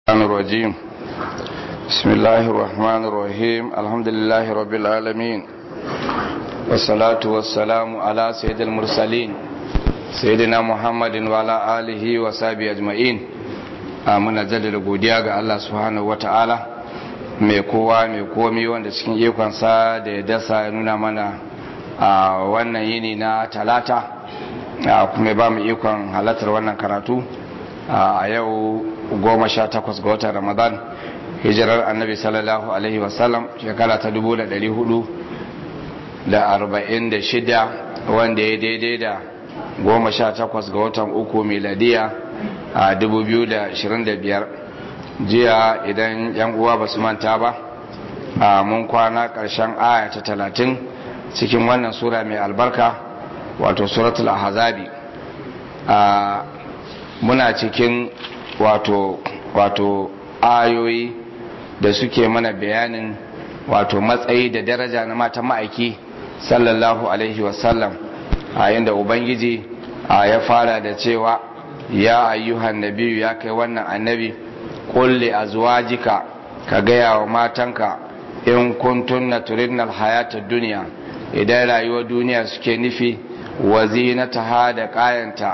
الرحمن الرجيم بسم الله الرحمن الرحيم الحمد لله رب العالمين والصلاة والسلام على سيد المرسلين سيدنا محمد وعلى آله وصحبه أجمعين muna jaddada godiya ga Allah subhanahu wata'ala mai kowa mai komi wanda cikin ikonsa da ya dasa ya nuna mana a wannan yini na talata kuma ba mu ikon halartar wannan karatu a yau goma sha takwas ga watan ramadan hijirar annabi sallallahu alaihi wasallam shekara ta dubu da dari hudu da arba'in da shida wanda ya daidai da goma sha takwas ga watan uku miladiya a dubu biyu da ashirin da biyar jiya idan yan uwa ba su manta ba a mun kwana karshen aya ta talatin cikin wannan sura mai albarka wato suratul ahzabi a muna cikin wato wato ayoyi da suke mana bayanin wato matsayi da daraja na matan ma'aiki sallallahu alaihi wasallam a inda ubangiji a ya fara da cewa ya ayyuhan nabiyu ya kai wannan annabi kulli azwajika ka gaya wa matanka in kuntunna turidna alhayata duniya idan rayuwar duniya suke nufi wa zinataha da kayanta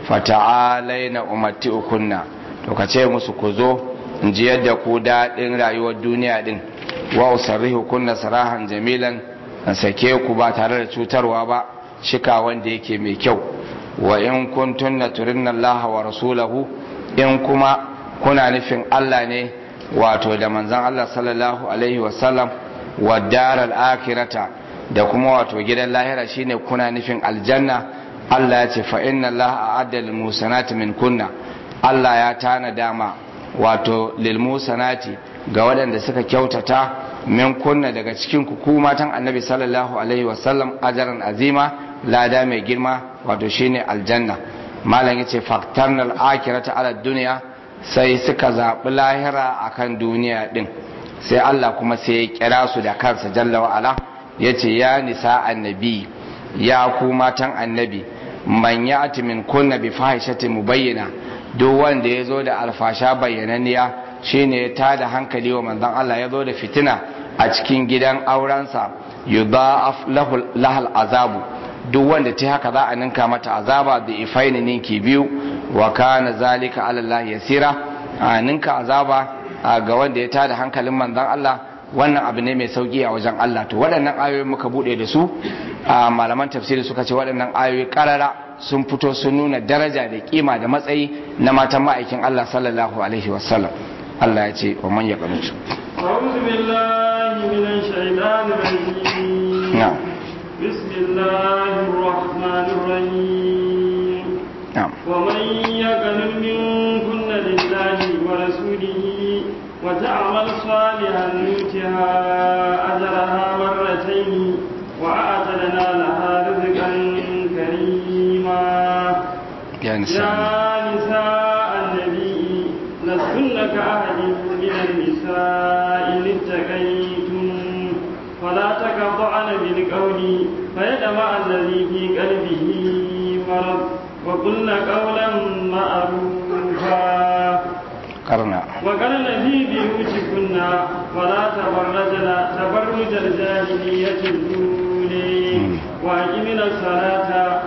fata'alaina umatti'ukunna to ka ce musu ku zo in ji yadda ku daɗin rayuwar duniya din wa usarrihu kunna sarahan jamilan in sake ku ba tare da cutarwa ba shika wanda yake mai kyau wa in kuntunna turinna Allah wa rasulahu in kuma kuna nufin Allah ne wato da manzon Allah sallallahu alaihi wasallam wa daral akhirata da kuma wato gidan lahira shine kuna nufin aljanna Allah ya ce fa inna Allah a'adda lil musanati min kunna Allah ya tana dama wato lil musanati ga waɗanda suka kyautata min kunna daga cikin ku ku matan Annabi sallallahu alaihi wasallam ajaran azima lada mai girma wato shine aljanna malam yace faktarnal akhirata ala dunya sai suka zaɓi lahira akan duniya din sai Allah kuma sai ya kira su da kansa jalla wa ala yace ya nisa annabi ya ku matan annabi man ya'ti min kunna bi fahishatin mubayyana duk wanda ya zo da alfasha bayyananniya shine ya tada hankali wa manzon Allah ya zo da fitina a cikin gidan aurensa yudha'af lahu lahal azabu duk wanda ta haka za a ninka mata azaba da ifaini ninki biyu wa kana zalika ala Allah yasira a ninka azaba ga wanda ya tada hankalin manzon Allah wannan abu ne mai sauki a wajen Allah to waɗannan ayoyi muka bude da su a malaman tafsiri suka ce waɗannan ayoyi karara sun fito sun nuna daraja da kima da matsayi na matan ma'aikin Allah sallallahu alaihi wasallam Allah ya ce wa man yaqnutu أعوذ بالله من الشيطان الرجيم نعم بسم الله الرحمن الرحيم na'am ومن يقنل منكن لله ورسوله وتعمل صالحا نؤتها أجرها مرتين وأعتدنا لها رزقا كريما ya nisa يا نساء النبي لستن كأحد من النساء إن اتقيتم فلا تقطعن بالقول فيدمع الذي في قلبه مرض وقلن قولا معروفا karna وقرن في بيوتكن ولا تبرجن تبرج الجاهلية الأولى وأقمنا الصلاة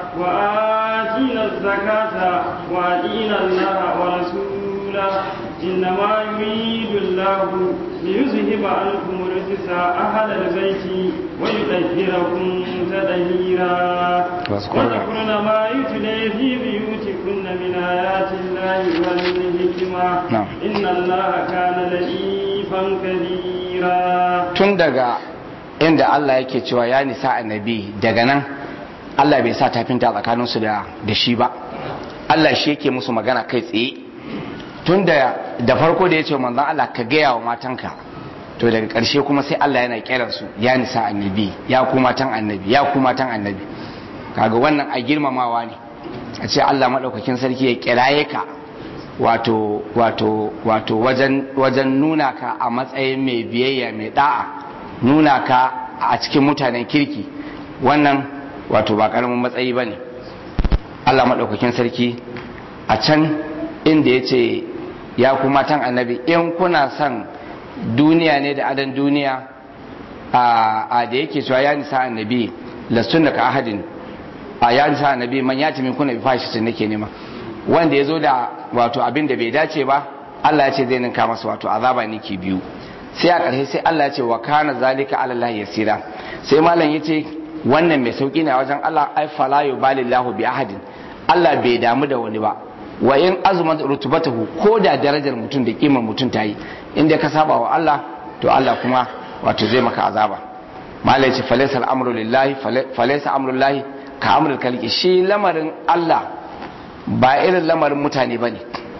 وآتينا الزكاة وأطيعنا الله ورسوله إنما يريد الله ليذهب عنكم الرجس أهل البيت ويطهركم تطهيرا واذكرن- واذكرن ما يتلى في بيوتكن من آيات الله والحكمة نعم. إن الله كان لطيفا كبيرا tun daga inda Allah yake cewa ya nisa annabi daga nan Allah bai sa tafinta tsakaninsu da da shi ba Allah shi yake musu magana kai tsaye tun da da farko da ya ce manzon Allah ka gaya wa matanka to daga ƙarshe kuma sai Allah yana kiran su ya nisa annabi ya ku matan annabi ya ku matan annabi kaga wannan a girmamawa ne a ce Allah madaukakin sarki ya kiraye ka wato wato wato wajen wajen nuna ka a matsayin mai biyayya mai da'a nuna ka a cikin mutanen kirki wannan wato ba karamin matsayi ba ne Allah maɗaukakin sarki a can inda ya ce ya ku matan annabi in kuna son duniya ne da adan duniya a da yake cewa ya nisa annabi lastunna ka ahadin a ya nisa annabi man ya min kuna bi fashi nake nema wanda ya zo da wato abin da bai dace ba Allah ya ce zai ninka masa wato azaba niki biyu sai a ƙarshe sai Allah ya ce wa kana zalika ala Allah yasira sai malam ya ce wannan mai sauki ne a wajen Allah ai fala yubalillahu bi ahadin Allah bai damu da wani ba wa in azumat rutubatahu ko da darajar mutum da kimar mutum ta yi inda ka saba wa Allah to Allah kuma wato zai maka azaba malai ce falaysa al'amru lillahi falaysa amrullahi ka amrul kalki shi lamarin Allah ba irin lamarin mutane bane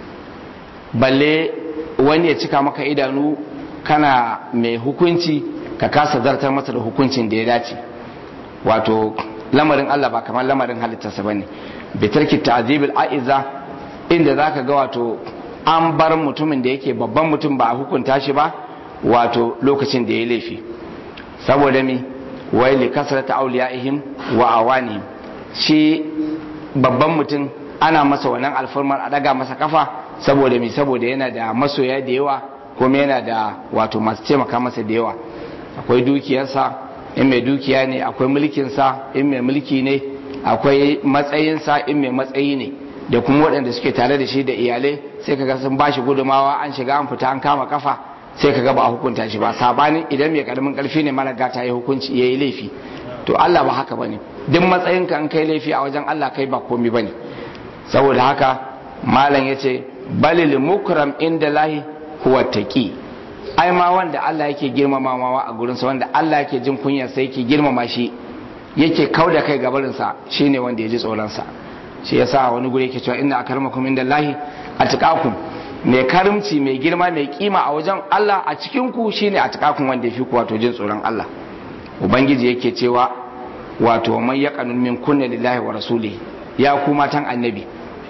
balle wani ya cika maka idanu kana mai hukunci ka kasa zartar masa da hukuncin da ya dace wato lamarin Allah ba kamar lamarin halittarsa bane bitarki ta'zibil aiza inda zaka ga wato an bar mutumin da yake babban mutum ba a hukunta shi ba wato lokacin da ya laifi saboda mi wai li kasrata awliyaihim wa awanihim shi babban mutum ana masa wannan alfarmar a daga masa kafa saboda mi saboda yana da masoya da yawa kuma yana da wato masu taimaka masa da yawa akwai dukiyarsa in mai dukiya ne akwai mulkinsa in mai mulki ne akwai matsayinsa in mai matsayi ne da kuma waɗanda suke tare da shi da iyalai sai kaga sun bashi gudumawa an shiga an fita an kama kafa sai kaga ba a hukunta shi ba sabanin idan mai karamin karfi ne mara gata ya hukunci ya yi laifi to Allah ba haka bane duk matsayinka an kai laifi a wajen Allah kai ba komi bane saboda haka malam yace balil mukram inda lahi huwa taqi ai ma wanda Allah yake girmamawa a gurinsa wanda Allah yake jin kunyar sai yake girmama shi yake kauda kai gabarinsa shine wanda ya ji tsoronsa shi yasa wani guri yake cewa inna akarmakum inda lahi atqakum mai karimci mai girma mai kima a wajen Allah a cikin ku shine atqakum wanda yafi ku wato jin tsoron Allah ubangiji yake cewa wato man yaqanun min kunna lillahi wa rasuli ya ku matan annabi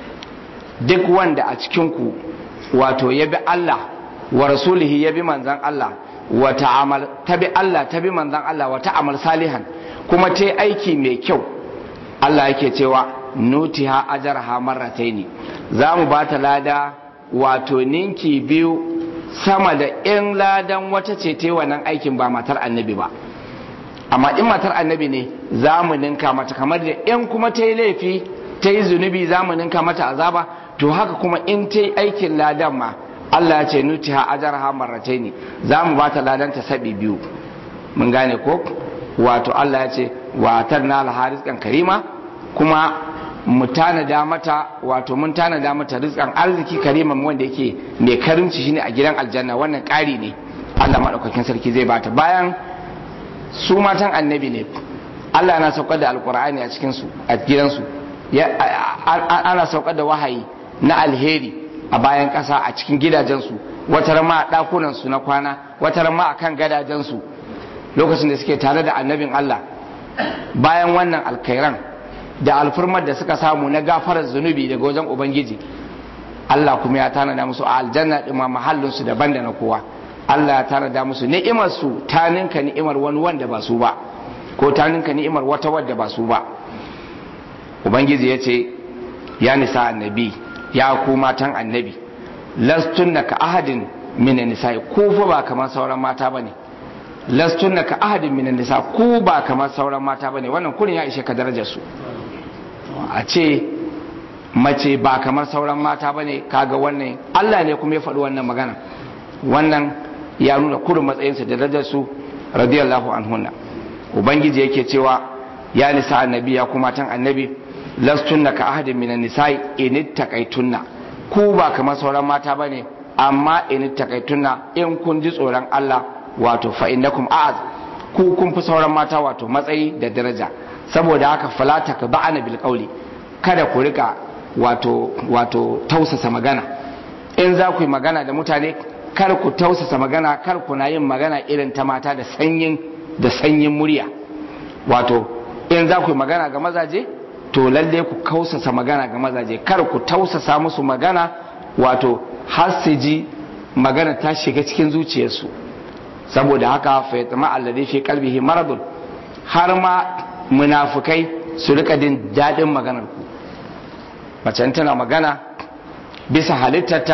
duk wanda a cikin ku wato ya bi Allah wa rasulihi ya bi manzan Allah wa ta'amal ta bi Allah ta bi manzan Allah wa ta'amal salihan kuma ta aiki mai kyau Allah yake cewa nutiha ajarha marrataini za mu ba ta lada wato ninki biyu sama da in ladan wata ce ta wannan aikin ba matar annabi ba amma in matar annabi ne za mu ninka mata kamar da in kuma ta yi laifi ta yi zunubi za mu ninka mata azaba to haka kuma in ta yi aikin ladan ma Allah ya ce nutiha ajarha marrataini za mu ba ta ladan ta sabi biyu mun gane ko wato Allah ya ce wa tarna al karima kuma mu tanada mata wato mun tanada mata rizkan arziki kariman wanda yake mai karimci shine a gidan aljanna wannan ƙari ne Allah madaukakin sarki zai bata bayan su matan annabi ne Allah na saukar da alkur'ani a cikin su a gidansu ana saukar da wahayi na alheri a bayan ƙasa a cikin gidajensu wata ma a ɗakunansu na kwana wata ma a kan gadajensu lokacin da suke tare da annabin Allah bayan wannan alkairan da alfurmar da suka samu na gafarar zunubi daga wajen ubangiji Allah kuma ya tanada musu a aljanna ɗin ma mahallinsu daban da na kowa Allah ya tanada musu ni'imar su ta ninka ni'imar wani wanda ba su ba ko ta ninka ni'imar wata wadda ba su ba ubangiji ya ce ya nisa annabi ya ku matan annabi lastunna ka ahadin minan nisa ku fa ba kamar sauran mata bane lastunna ka ahadin minan nisa ku ba kamar sauran mata bane wannan kurin ya ishe ka darajar su a ce mace ba kamar sauran mata bane kaga wannan Allah ne kuma ya faɗi wannan magana wannan ya nuna kurin matsayinsa da darajar su radiyallahu anhunna ubangiji yake cewa ya nisa annabi ya kuma tan annabi lastunna ka ahadin minan nisa'i in takaitunna ku ba kamar sauran mata bane amma in takaitunna in kun ji tsoron Allah wato fa innakum a'az ku kun fi sauran mata wato matsayi da daraja saboda haka fala takba'ana bil qawli kada ku rika wato wato tausasa magana in za ku yi magana da mutane kar ku tausasa magana kar ku na yin magana irin ta mata da sanyin da sanyin murya wato in za ku yi magana ga mazaje to lalle ku kausasa magana ga mazaje kar ku tausasa musu magana wato har su ji magana ta shiga cikin zuciyarsu saboda haka fa yatma alladhi fi qalbihi maradun har ma munafukai su rika din dadin maganar ku mace tana magana bisa halittarta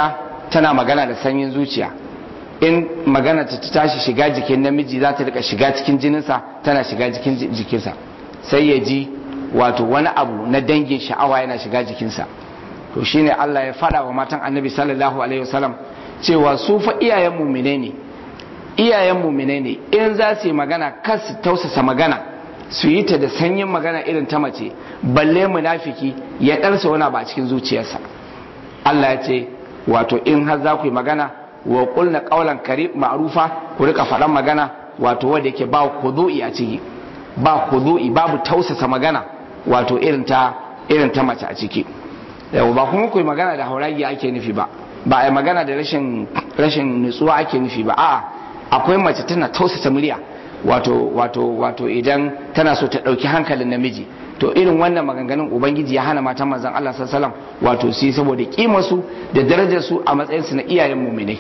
tana magana da sanyin zuciya in magana ta tashi shiga jikin namiji za ta rika shiga cikin jininsa tana shiga jikin jikinsa sai ya ji wato wani abu na dangin sha'awa yana shiga jikinsa to shine Allah ya fada wa matan annabi sallallahu alaihi wasallam cewa su fa iyayen mumine ne iyayen mumine ne in za su yi magana kar su tausasa magana su yi ta da sanyin magana irin ta mace balle munafiki ya ɗarsa wani ba a cikin zuciyarsa Allah ya ce wato in har za ku yi magana wa kulna qawlan karim ma'rufa ku rika faɗan magana wato wanda yake ba khudu'i a ciki ba khudu'i babu tausasa magana wato irin ta irin ta mace a ciki yau ba kuma ku yi magana da hauragi ake nufi ba ba a yi magana da rashin rashin nutsuwa ake nufi ba a'a akwai mace tana tausasa murya wato wato wato idan tana so ta ɗauki hankalin namiji to irin wannan maganganun ubangiji ya hana matan manzon Allah sallallahu alaihi wasallam wato su saboda kimar su da darajar su a matsayin su na iyayen mu'minai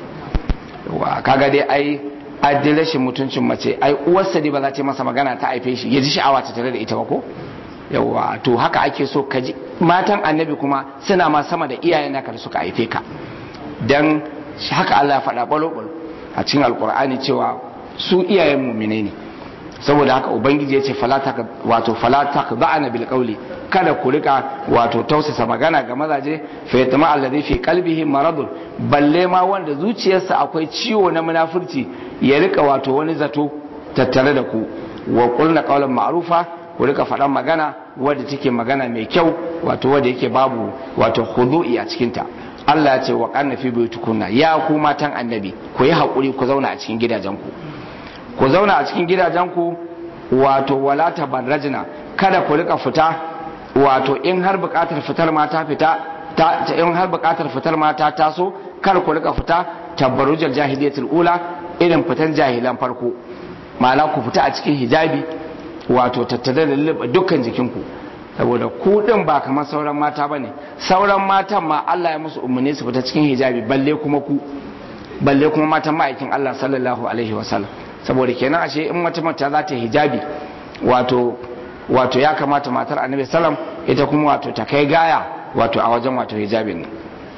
wa kaga dai ai addin rashin mutuncin mace ai uwarsa dai ba za ta masa magana ta haife shi ya ji sha'awa ta tare da ita ba ko yawa to haka ake so ka ji matan annabi kuma suna ma sama da iyayen naka da suka haife ka dan haka Allah ya faɗa balo a cikin alkur'ani cewa su iyayen mu'minai ne saboda haka ubangiji ya ce wato falata ka ba'ana bil qawli kada ku rika wato tausasa magana ga mazaje fa yatma alladhi fi qalbihi maradun balle ma wanda zuciyarsa akwai ciwo na munafurci ya rika wato wani zato tattare da ku wa qulna qawlan ma'rufa ku rika faɗan magana wadda take magana mai kyau wato wadda yake babu wato khudu'i a cikin ta Allah ya ce wa qanna fi buyutukunna ya ku matan annabi ku yi hakuri ku zauna a cikin gidajenku ku zauna a cikin gidajenku wato wala tabarrajna kada ku rika fita wato in har bukatar fitar mata fita ta in har bukatar fitar mata taso kar ku rika fita tabarrujal jahiliyatul ula irin fitan jahilan farko ma'ana ku fita a cikin hijabi wato tattare da lulluɓe dukkan jikinku saboda ku din ba kamar sauran mata bane sauran matan ma Allah ya musu umarni su fita cikin hijabi balle kuma ku balle kuma matan ma'aikin Allah sallallahu alaihi wasallam saboda kenan ashe in wata mata za ta hijabi wato wato ya kamata matar annabi sallam ita kuma wato ta kai gaya wato a wajen wato hijabin ne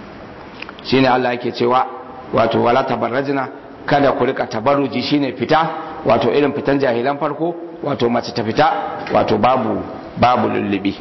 shine Allah yake cewa wato wala tabarrajna kada ku rika tabarruji shine fita wato irin fitan jahilan farko wato mace ta fita wato babu babu lullubi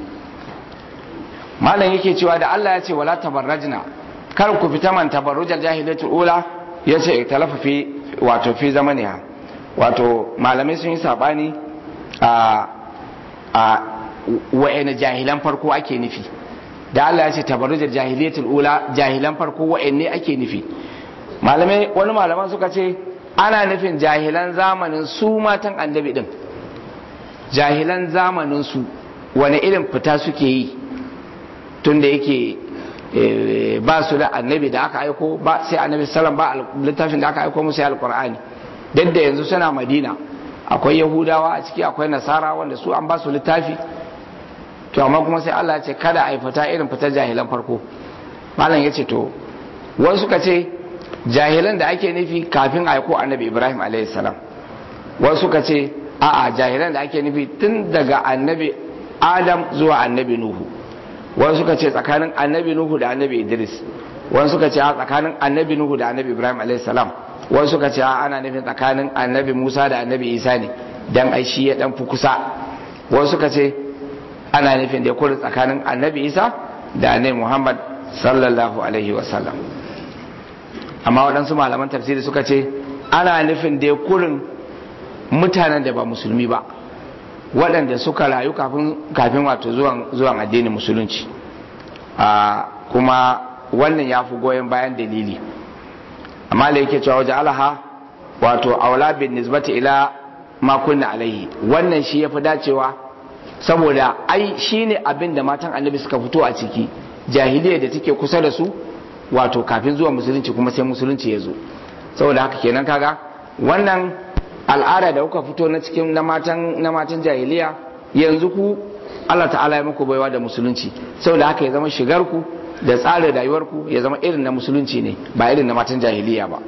malam yake cewa da Allah ya ce wala tabarrajna kar ku fita man tabarrujal jahilatul ula yace talafa fi wato fi zamaniha wato malamai sun yi sabani a a wa'ina jahilan farko ake nufi da Allah ya ce tabarrujar jahiliyatul ula jahilan farko wa'anne ake nufi malamai wani malaman suka ce ana nufin jahilan zamanin su matan annabi din jahilan zamanin su wani irin fita suke yi tunda yake ba su da annabi da aka aiko ba sai annabi sallam ba littafin da aka aiko musu alqur'ani duk da yanzu suna madina akwai yahudawa a ciki akwai nasara wanda su an ba su littafi to amma kuma sai Allah ya ce kada a yi fita irin fitar jahilan farko malam ya ce to wasu suka ce jahilan da ake nufi kafin a aiko annabi ibrahim a.s. wasu suka ce a'a jahilan da ake nufi tun daga annabi adam zuwa annabi nuhu wasu suka ce tsakanin annabi nuhu da annabi idris wasu suka ce a tsakanin annabi nuhu da annabi ibrahim a.s. wasu suka ce ana nufin tsakanin annabi musa da annabi isa ne dan ai shi ya dan fi kusa wasu suka ce ana nufin da ya kuri tsakanin annabi isa da annabi muhammad sallallahu alaihi wasallam amma waɗansu malaman tafsiri suka ce ana nufin da ya kurin mutanen da ba musulmi ba waɗanda suka rayu kafin wato zuwan addinin musulunci kuma wannan ya fi goyon bayan dalili amma da yake cewa waje alaha wato aula bin nisbati ila ma kunna alaihi wannan shi ya fi dacewa saboda ai shine abin da matan annabi suka fito a ciki jahiliya da take kusa da su wato kafin zuwa musulunci kuma sai musulunci ya zo saboda haka kenan kaga wannan al'ada da kuka fito na cikin na matan na matan jahiliya yanzu ku Allah ta'ala ya muku baiwa da musulunci saboda haka ya zama shigar ku da tsarin rayuwar ku ya zama irin na musulunci ne ba irin na matan jahiliya ba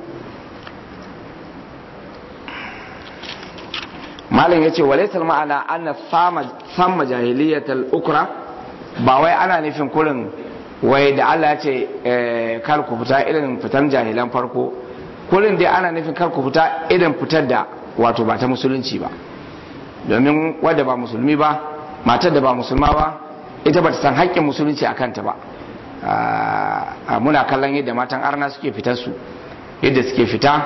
malam ya ce walaisar ma'ana ana sama jahiliyatal ukra ba wai ana nufin kurin wai da Allah ya ce kar ku fita irin fitan jahilan farko kullum dai ana nufin kar ku fita irin fitar da wato ba ta musulunci ba domin wadda ba musulmi ba matar da ba musulma ba ita ba ta san haƙƙin musulunci a kanta ba muna kallon yadda matan arna suke fitar su yadda suke fita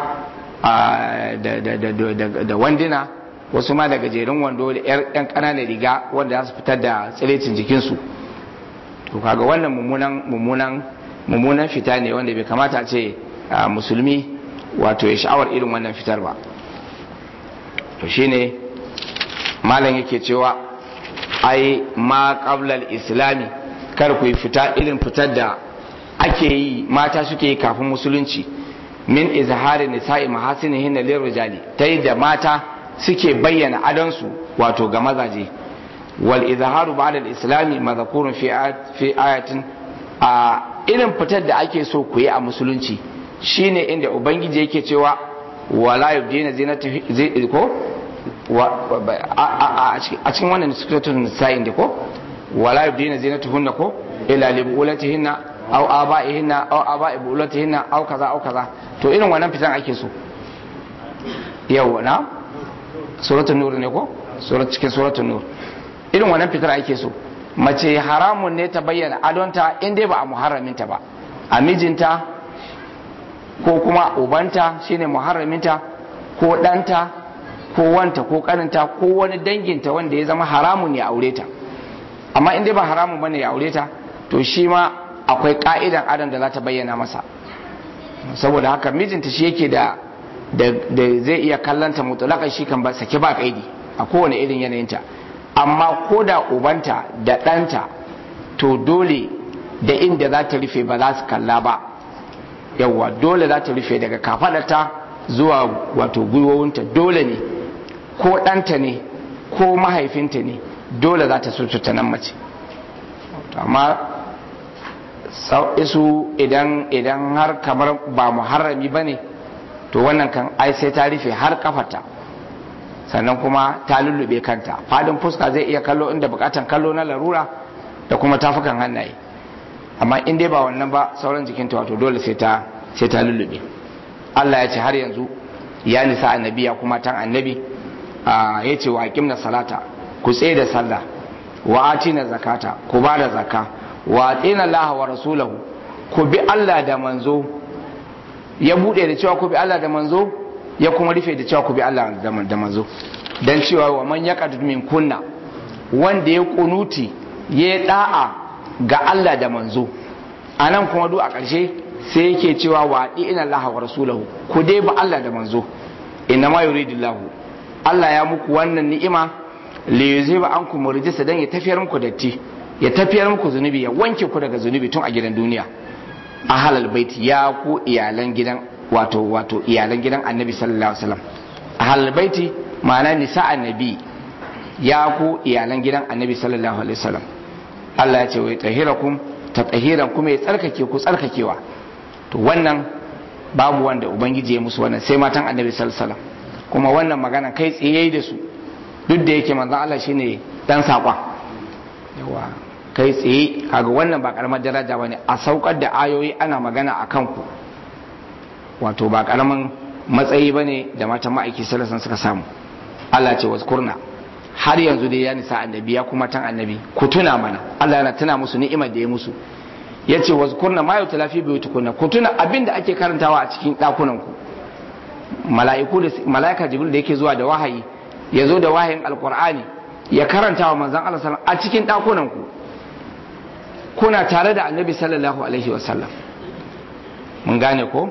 da wandina wasu ma da gajerun wando da 'yan ƙananan riga wanda za su fitar da tsirecin jikinsu to kaga wannan mummunan mummunan mummunan fita ne wanda bai kamata a ce musulmi wato ya sha'awar irin wannan fitar ba to shine malam yake cewa ai ma qablal islami kar ku fita irin fitar da ake yi mata suke yi kafin musulunci min izhari nisa'i mahasinihin lirrijali ta da mata suke bayyana adonsu wato ga mazaje wal izharu ba'da al-islami madhkurun fi fi ayatin a irin fitar da ake so ku yi a musulunci shine inda ubangiji yake cewa wala yubdina zinata ko a cikin wannan suratul nisa'in da ko wala yubdina zinatuhunna ko ila li bulatihinna aw aba'ihinna aw aba'i bulatihinna aw kaza aw kaza to irin wannan fitan ake so yau na suratul nur ne ko surat cikin suratul nur irin wannan fitar ake so mace haramun ne ta bayyana adonta in dai ba a muharraminta ba a mijinta ko kuma ubanta shine muharraminta ko ɗanta ko wanta ko kaninta ko wani danginta wanda ya zama haramun ya aure ta amma in dai ba haramun bane ya aure ta to shi ma akwai ka'idan adon da za ta bayyana masa saboda haka mijinta shi yake da da zai iya kallanta mutulakan shi kan ba sake ba kaidi a kowane irin yanayinta amma ko da ubanta da ɗanta to dole da inda za ta rufe ba za su kalla ba yawwa dole za ta rufe daga kafadarta zuwa wato gwiwowinta dole ne ko ɗanta ne ko mahaifinta ne dole za ta sututa nan mace amma isu idan idan har kamar ba muharrami ba ne to wannan kan ai sai ta rufe har kafarta sannan kuma ta lullube kanta fadin fuska zai iya kallo inda bukatan kallo na larura da kuma tafukan hannaye amma in dai ba wannan ba sauran jikinta wato dole sai ta sai ta lullube Allah ya ce har yanzu ya nisa annabi ya kuma tan annabi ya ce wa aqimna salata ku tsaye da sallah wa atina zakata ku ba da zakka wa atina Allah wa rasulahu ku bi Allah da manzo ya bude da cewa ku bi Allah da manzo ya kuma rufe da cewa ku bi Allah da manzo dan cewa wa man yaqad min kunna wanda ya kunuti ya da'a ga Allah da manzo anan kuma duk a ƙarshe sai yake cewa wa ina Allah wa rasulahu ku dai ba Allah da manzo inna ma yuridullahu Allah ya muku wannan ni'ima li yuziba ankum rijsa dan ya tafiyar muku datti ya tafiyar muku zunubi ya wanke ku daga zunubi tun a gidan duniya a halal baiti ya ku iyalan gidan wato wato iyalan gidan annabi sallallahu alaihi wasallam a halal baiti ma'ana nisa annabi ya ku iyalan gidan annabi sallallahu alaihi wasallam Allah ya ce wai tahirakum ta tahiran kuma ya tsarkake ku tsarkakewa to wannan babu wanda ubangiji ya musu wannan sai matan annabi sallallahu alaihi wasallam kuma wannan magana kai tsaye da su duk da yake manzon Allah shine dan sakon yawa kai tsaye kaga wannan ba karamar daraja bane a saukar da ayoyi ana magana akan ku wato ba karamin matsayi bane da matan ma'aiki sallallahu alaihi suka samu Allah ce wazkurna har yanzu dai ya nisa annabi ya kuma tan annabi ku tuna mana Allah yana tuna musu ni'imar da ya musu yace wazkurna ma yutla fi buyutikunna ku tuna abinda ake karantawa a cikin dakunan ku mala'iku da mala'ika jibril da yake zuwa da wahayi ya zo da wahayin alqur'ani ya karanta wa manzon Allah sallallahu a cikin dakunan ku kuna tare da annabi sallallahu alaihi wasallam mun gane ko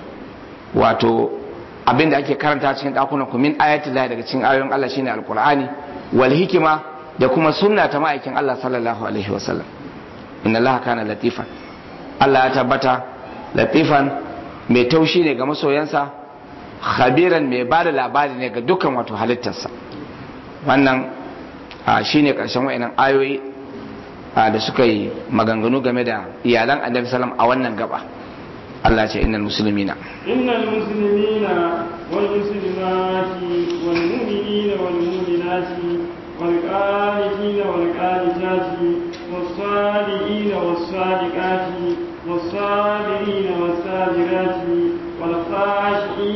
wato abinda ake karanta cikin dakunan ku min ayatul lahi daga cikin ayoyin Allah shine alqur'ani wal hikima da kuma sunna ta ma'aikin Allah sallallahu alaihi wasallam inna Allah kana latifan Allah ya tabbata latifan mai taushi ne ga masoyansa khabiran mai ba da labari ne ga dukkan wato halittarsa wannan shine karshen wa'inan ayoyi da suka yi maganganu game da iyalan annabi sallam a wannan gaba Allah ce innal muslimina innal muslimina wal muslimati wal mu'minina wal mu'minati wal qanitina wal qanitati was sadiqina was sadiqati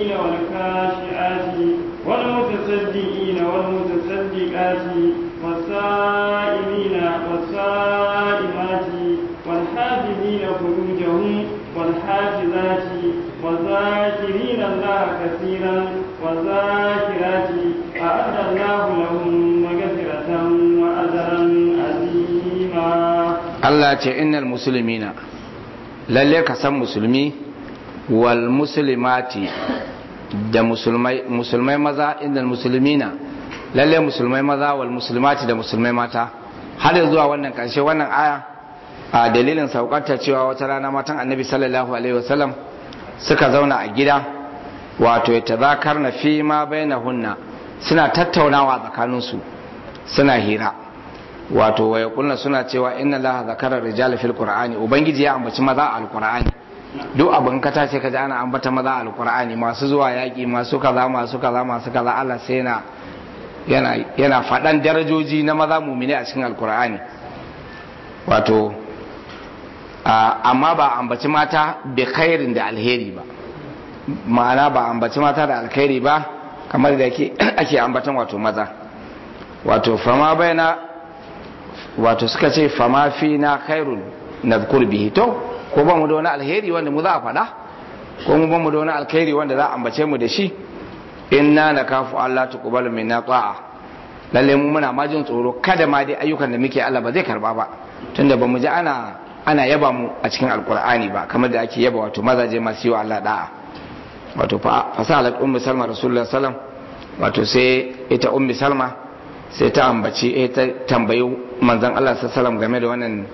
الخاشعين والخاشعات والمتصدقين والمتصدقات والصائمين والصائمات والحافظين فروجهم والحافظات والذاكرين الله كثيرا والذاكرات أعد الله لهم مغفرة وأجرا عظيما Allah ce innal musulmina lalle ka san musulmi wal muslimati da musulmai musulmai maza innal musulmina lalle musulmai maza wal muslimati da musulmai mata har zuwa wannan karshe wannan aya a dalilin saukarta cewa wata rana matan annabi sallallahu alaihi wasallam suka zauna a gida wato ya tazakar na fi ma hunna suna tattaunawa tsakaninsu suna hira wato waya kulna suna cewa inna laha zakara rijal fil qur'ani ubangiji ya ambaci maza a alqur'ani duk abin ka tace ka ji ana ambata maza a alqur'ani masu zuwa yaki masu kaza masu kaza masu kaza Allah sai yana yana yana fadan darajoji na maza mumine a cikin alqur'ani wato amma ba ambaci mata bi khairin da alheri ba ma'ana ba ambaci mata da alkhairi ba kamar da ake ambatan wato maza wato fama bayana wato suka ce fama fi na khairun na bihi to ko ba mu da wani alheri wanda mu za a faɗa ko mu ba mu da wani alkhairi wanda za a ambace mu da shi inna na kafu Allah ta kubalu min na ta'a lalle mu muna majin tsoro kada ma dai ayyukan da muke Allah ba zai karba ba tunda ba mu ji ana ana yaba mu a cikin alkur'ani ba kamar da ake yaba wato mazaje masu yi wa Allah da'a wato fasalat ummu salma rasulullah sallam wato sai ita ummu salma sai ta ambaci eh ta tambayi manzon Allah sallam game da wannan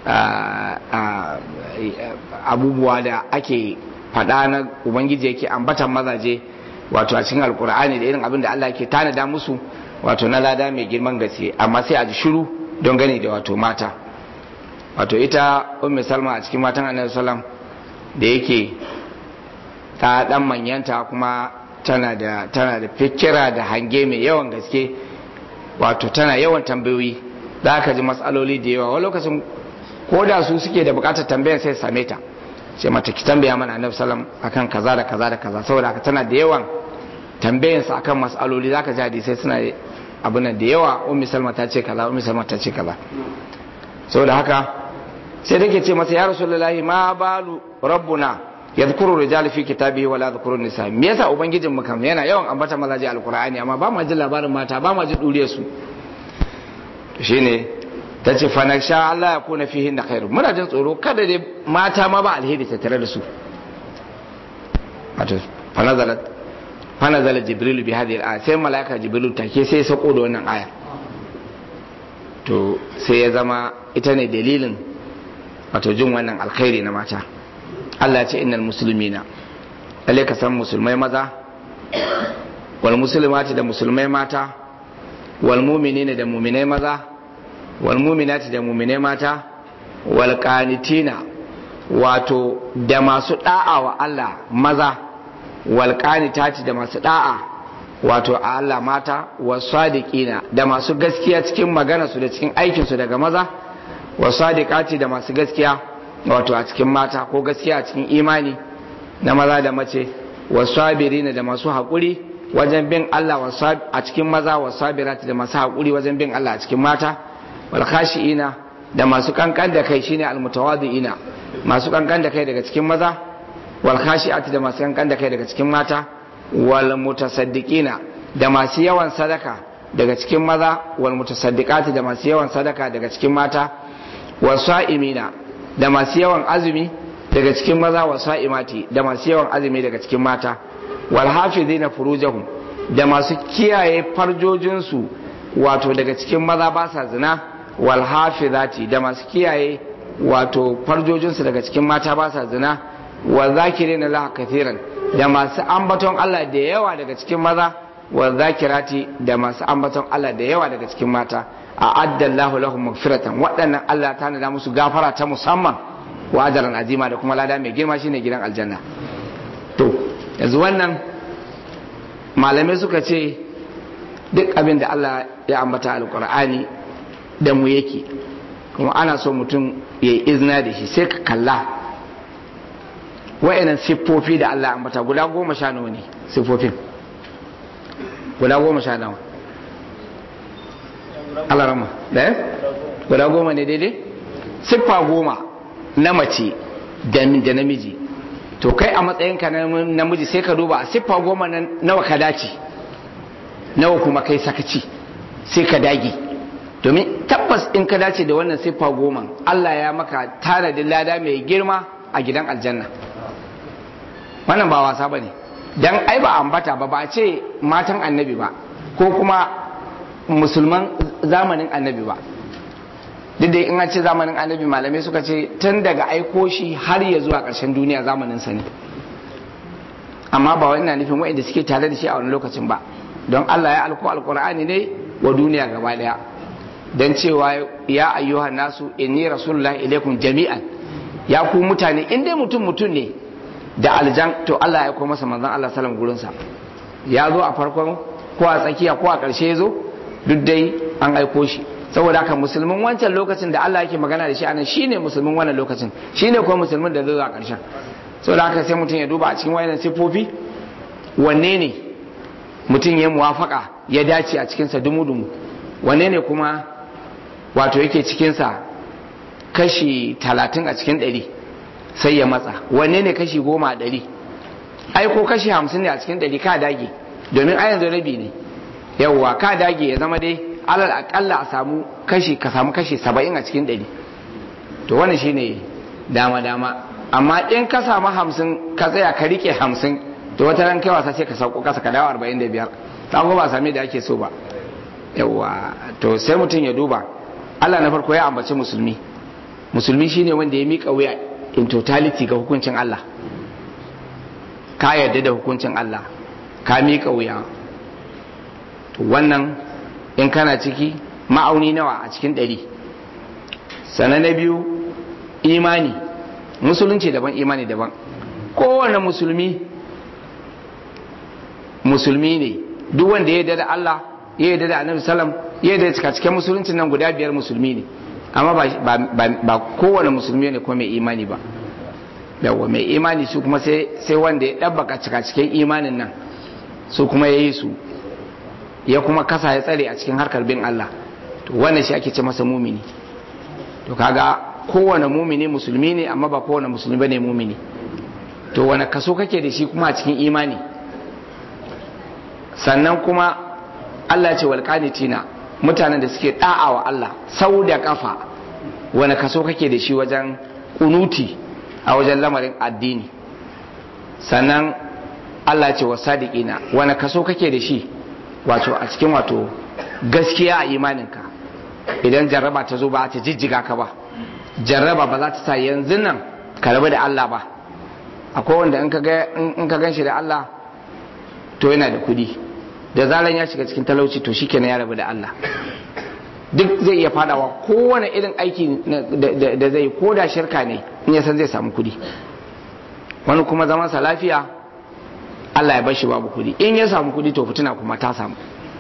abubuwa da ake faɗa na ubangiji yake ambatan mazaje wato a cikin alkur'ani da irin abin da Allah ke tanada musu wato na lada mai girman gaske amma sai a ji shiru don gani da wato mata wato ita ummi salma a cikin matan annabi sallam da yake ta dan manyanta kuma tana da tana da fikira da hange mai yawan gaske wato tana yawan tambayoyi za ka ji matsaloli da yawa wani lokacin ko da su suke da bukatar tambayar sai same ta ce mata ki tambaya mana annabi sallam akan kaza da kaza da kaza saboda haka tana da yawan tambayarsa akan matsaloli za ka ji hadisai suna abin da yawa ummi salma ta ce kaza ummi salma ta ce kaza saboda haka sai take ce masa ya rasulullahi ma balu rabbuna yadhkuru rijal fi kitabihi wala yadhkuru nisa me yasa ubangijin mu kam yana yawan ambata mazaje alqur'ani amma ba ma jin labarin mata ba ma jin duriyar su to shine tace fa naksha Allah ya kuna fihi na khairu muna jin tsoro kada dai mata ma ba alheri ta tare da su wato fa nazalat fa nazala jibril bi hadhihi al sai malaika jibril take sai ya sako da wannan aya to sai ya zama ita ne dalilin wato jin wannan alkhairi na mata Allah ce innal muslimina lalle ka san musulmai maza wal muslimati da musulmai mata wal mu'minina da mu'minai maza wal mu'minati da mu'minai mata wal qanitina wato da masu da'a wa Allah maza wal qanitati da masu da'a wato a Allah mata wasadiqina da masu gaskiya cikin magana su da cikin aikin su daga maza wasadiqati da masu gaskiya wato a cikin mata ko gaskiya a cikin imani na maza da mace wasabirina da masu haƙuri wajen bin Allah a cikin maza wasabirati da masu haƙuri wajen bin Allah a cikin mata wal khashiina da masu kankan da kai shine almutawadiina masu kankan da kai daga cikin maza wal khashiati da masu kankan da kai daga cikin mata wal mutasaddiqina da masu yawan sadaka daga cikin maza wal mutasaddiqati da masu yawan sadaka daga cikin mata wasa'imina da masu yawan azumi daga cikin maza wasa'imati da masu yawan azumi daga cikin mata wal hafizina furujahum da masu kiyaye farjojinsu wato daga cikin maza ba sa zina wal hafizati da masu kiyaye wato farjojinsu daga cikin mata ba sa zina wa zakirina la kathiran da masu ambaton Allah da yawa daga cikin maza wa zakirati da masu ambaton Allah da yawa daga cikin mata a addallahu lahum magfiratan waɗannan Allah ta nada musu gafara ta musamman wa ajran azima da kuma lada mai girma shine gidan aljanna to yanzu wannan malamai suka ce duk abin da Allah ya ambata alqur'ani da mu yake kuma ana so mutum ya yi izina da shi sai ka kalla wa'annan siffofi da Allah ambata guda goma sha nawa ne siffofin guda goma sha nawa Allah rama ɗaya guda goma ne daidai siffa goma na mace da namiji to kai a matsayinka na namiji sai ka duba a siffa goma nawa ka dace nawa kuma kai sakaci sai ka dage domin tabbas in ka dace da wannan siffa goma Allah ya maka tanadin lada mai girma a gidan aljanna wannan ba wasa ba ne don ai ba ambata ba ba ce matan annabi ba ko kuma musulman zamanin annabi ba duk da in an ce zamanin annabi malamai suka ce tun daga aiko shi har ya zuwa ƙarshen duniya zamanin sa ne amma ba wani na nufin waɗanda suke tare da shi a wani lokacin ba don Allah ya alko alkur'ani ne wa duniya gaba daya don cewa ya ayyuhan nasu inni rasulullahi ilaikum jami'an ya ku mutane in dai mutum mutum ne da aljan to Allah ya aiko masa manzon Allah sallam gurin sa ya zo a farkon ko a tsakiya ko a ƙarshe ya zo duk dai an aiko shi saboda haka musulmin wancan lokacin da Allah yake magana da shi anan shine musulmin wannan lokacin shine kuma musulmin da zai zo a ƙarshen saboda haka sai mutum ya duba a cikin wayannan sifofi wanne ne mutum ya muwafaka ya dace a cikinsa dumu-dumu wanne ne kuma wato yake cikinsa kashi talatin a cikin ɗari sai ya matsa wanne ne kashi goma a ɗari ai ko kashi hamsin ne a cikin ɗari ka dage domin a yanzu rabi ne yawwa ka dage ya zama dai alal akalla a samu kashi ka samu kashi saba'in a cikin ɗari to wannan shine dama dama amma in ka samu hamsin ka tsaya ka rike hamsin to wata ran kai wasa sai ka sauko kasa ka dawo arba'in da biyar ta ba same da ake so ba yawwa to sai mutum ya duba Allah na farko ya ambaci musulmi musulmi shine wanda ya mika wuya in totality ga hukuncin Allah ka yarda da hukuncin Allah ka mika wuya to wannan in kana ciki ma'auni nawa a cikin ɗari sannan na biyu imani musulunci daban imani daban kowane musulmi musulmi ne duk wanda ya yarda da Allah ya yarda da Annabi sallam ya yarda da cikin musuluncin nan guda biyar musulmi ne amma ba kowane musulmi ne kuma mai imani ba yawa mai imani su kuma sai wanda ya ɗabbaka cikin imanin nan su kuma ya yi su ya kuma kasa ya tsare a cikin harkar bin Allah to wannan shi ake ce masa mumini to kaga kowane mumini musulmi ne amma ba kowane musulmi bane mumini to wani kaso kake da shi kuma a cikin imani sannan kuma Allah ce walƙanitina mutanen da suke da'a wa Allah sau da kafa wani kaso kake da shi wajen kunuti a wajen lamarin addini sannan Allah ce wa sadiqina wani kaso kake da shi wato a cikin wato gaskiya a imaninka idan jarraba ta zo ba ta jijjiga ka ba jarraba ba za ta sa yanzu nan ka rabu da Allah ba akwai wanda in ka gan shi da Allah to yana da kudi da zaran ya shiga cikin talauci to shi ya rabu da Allah duk zai iya fadawa kowane irin aiki da zai ko da shirka ne in ya san zai samu kudi wani kuma zamansa lafiya Allah ya bar shi babu kudi in ya samu kudi to fitina kuma ta samu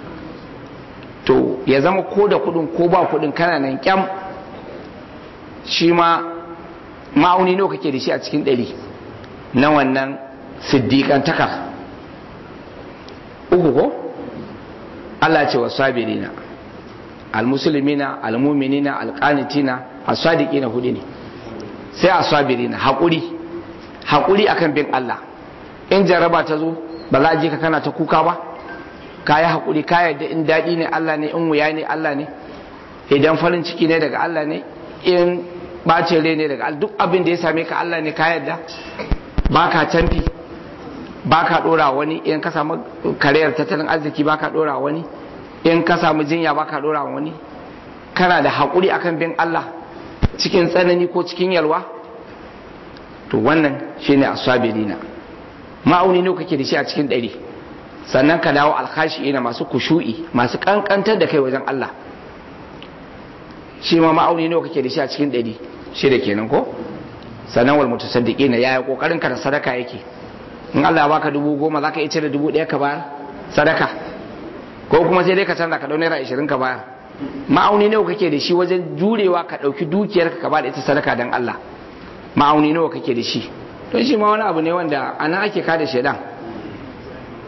to ya zama ko da kudin ko ba kudin kana nan kyam shi ma ma'auni nawa kake da shi a cikin ɗari na wannan siddiƙantakar uku ko Allah ce wa sabirina almusulmina almuminina alqanitina as-sadiqina hudu ne sai as-sabirina haƙuri haƙuri akan bin Allah in jaraba ta zo ba za a je ka kana ta kuka ba ka yi haƙuri ka yarda in daɗi ne Allah ne in wuya ne Allah ne idan farin ciki ne daga Allah ne in ɓacin rai ne daga duk abin da ya same ka Allah ne ka yarda ba ka canfi ba ka ɗora wani in ka samu kariyar tattalin arziki ba ka ɗora wani in ka samu jinya ba ka ɗora wani kana da haƙuri akan bin Allah cikin tsanani ko cikin yalwa to wannan shine asabirina ma'auni ne kake da shi a cikin ɗari sannan ka dawo alkashi ina masu kushu'i masu kankantar da kai wajen Allah shi ma ma'auni ne kake da shi a cikin ɗari shi da kenan ko sannan wal mutasaddiqina yaya kokarin ka da sadaka yake in Allah ya baka dubu goma zaka iya cire dubu ɗaya ka bayar sadaka ko kuma sai dai ka canza ka dau naira ashirin ka bayar ma'auni nawa kake da shi wajen jurewa ka ɗauki dukiyar ka ba da ita sadaka dan Allah ma'auni nawa kake da shi don shi ma wani abu ne wanda ana ake kada shaidan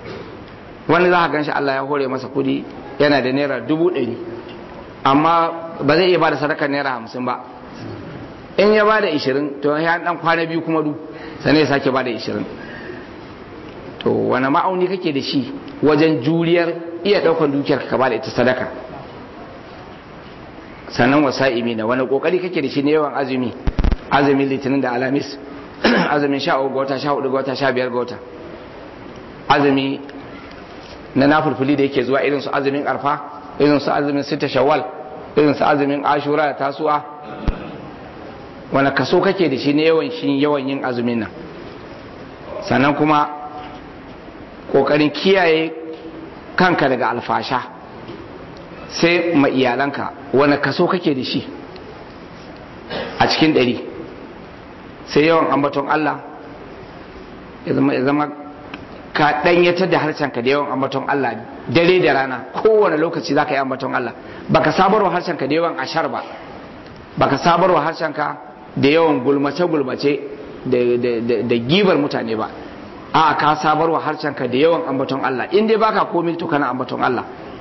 wani za ka gan shi Allah ya hore masa kudi yana da naira dubu ɗari amma ba zai iya ba da sadakar naira hamsin ba in ya ba da ishirin to ya dan kwana biyu kuma du sannan ya sake ba da ishirin to wani ma'auni kake da shi wajen juriyar iya ɗaukar dukiyar ka ba da ita sadaka sannan wasa'imi na wani kokari kake da shi ne yawan azumi azumin litinin da alamis azumin sha uku ga wata sha hudu ga wata sha biyar ga wata azumi na nafulfuli da yake zuwa irin su azumin arfa irin su azumin sita shawwal irin su azumin ashura da tasu'a wani kaso kake da shi ne yawan shi yawan yin azumin nan sannan kuma kokarin kiyaye kanka daga alfasha sai ma iyalanka wani kaso kake da shi a cikin ɗari sai yawan ambaton Allah ya zama ka ɗanyatar da harshenka da yawan ambaton Allah dare da rana kowane lokaci za ka yi ambaton Allah baka sabarwa harshenka da yawan ashar ba baka sabarwa harshenka da yawan gulmace-gulmace da gibar mutane ba a ka sabarwa harshenka da yawan ambaton Allah in dai baka komai to kana ambaton Allah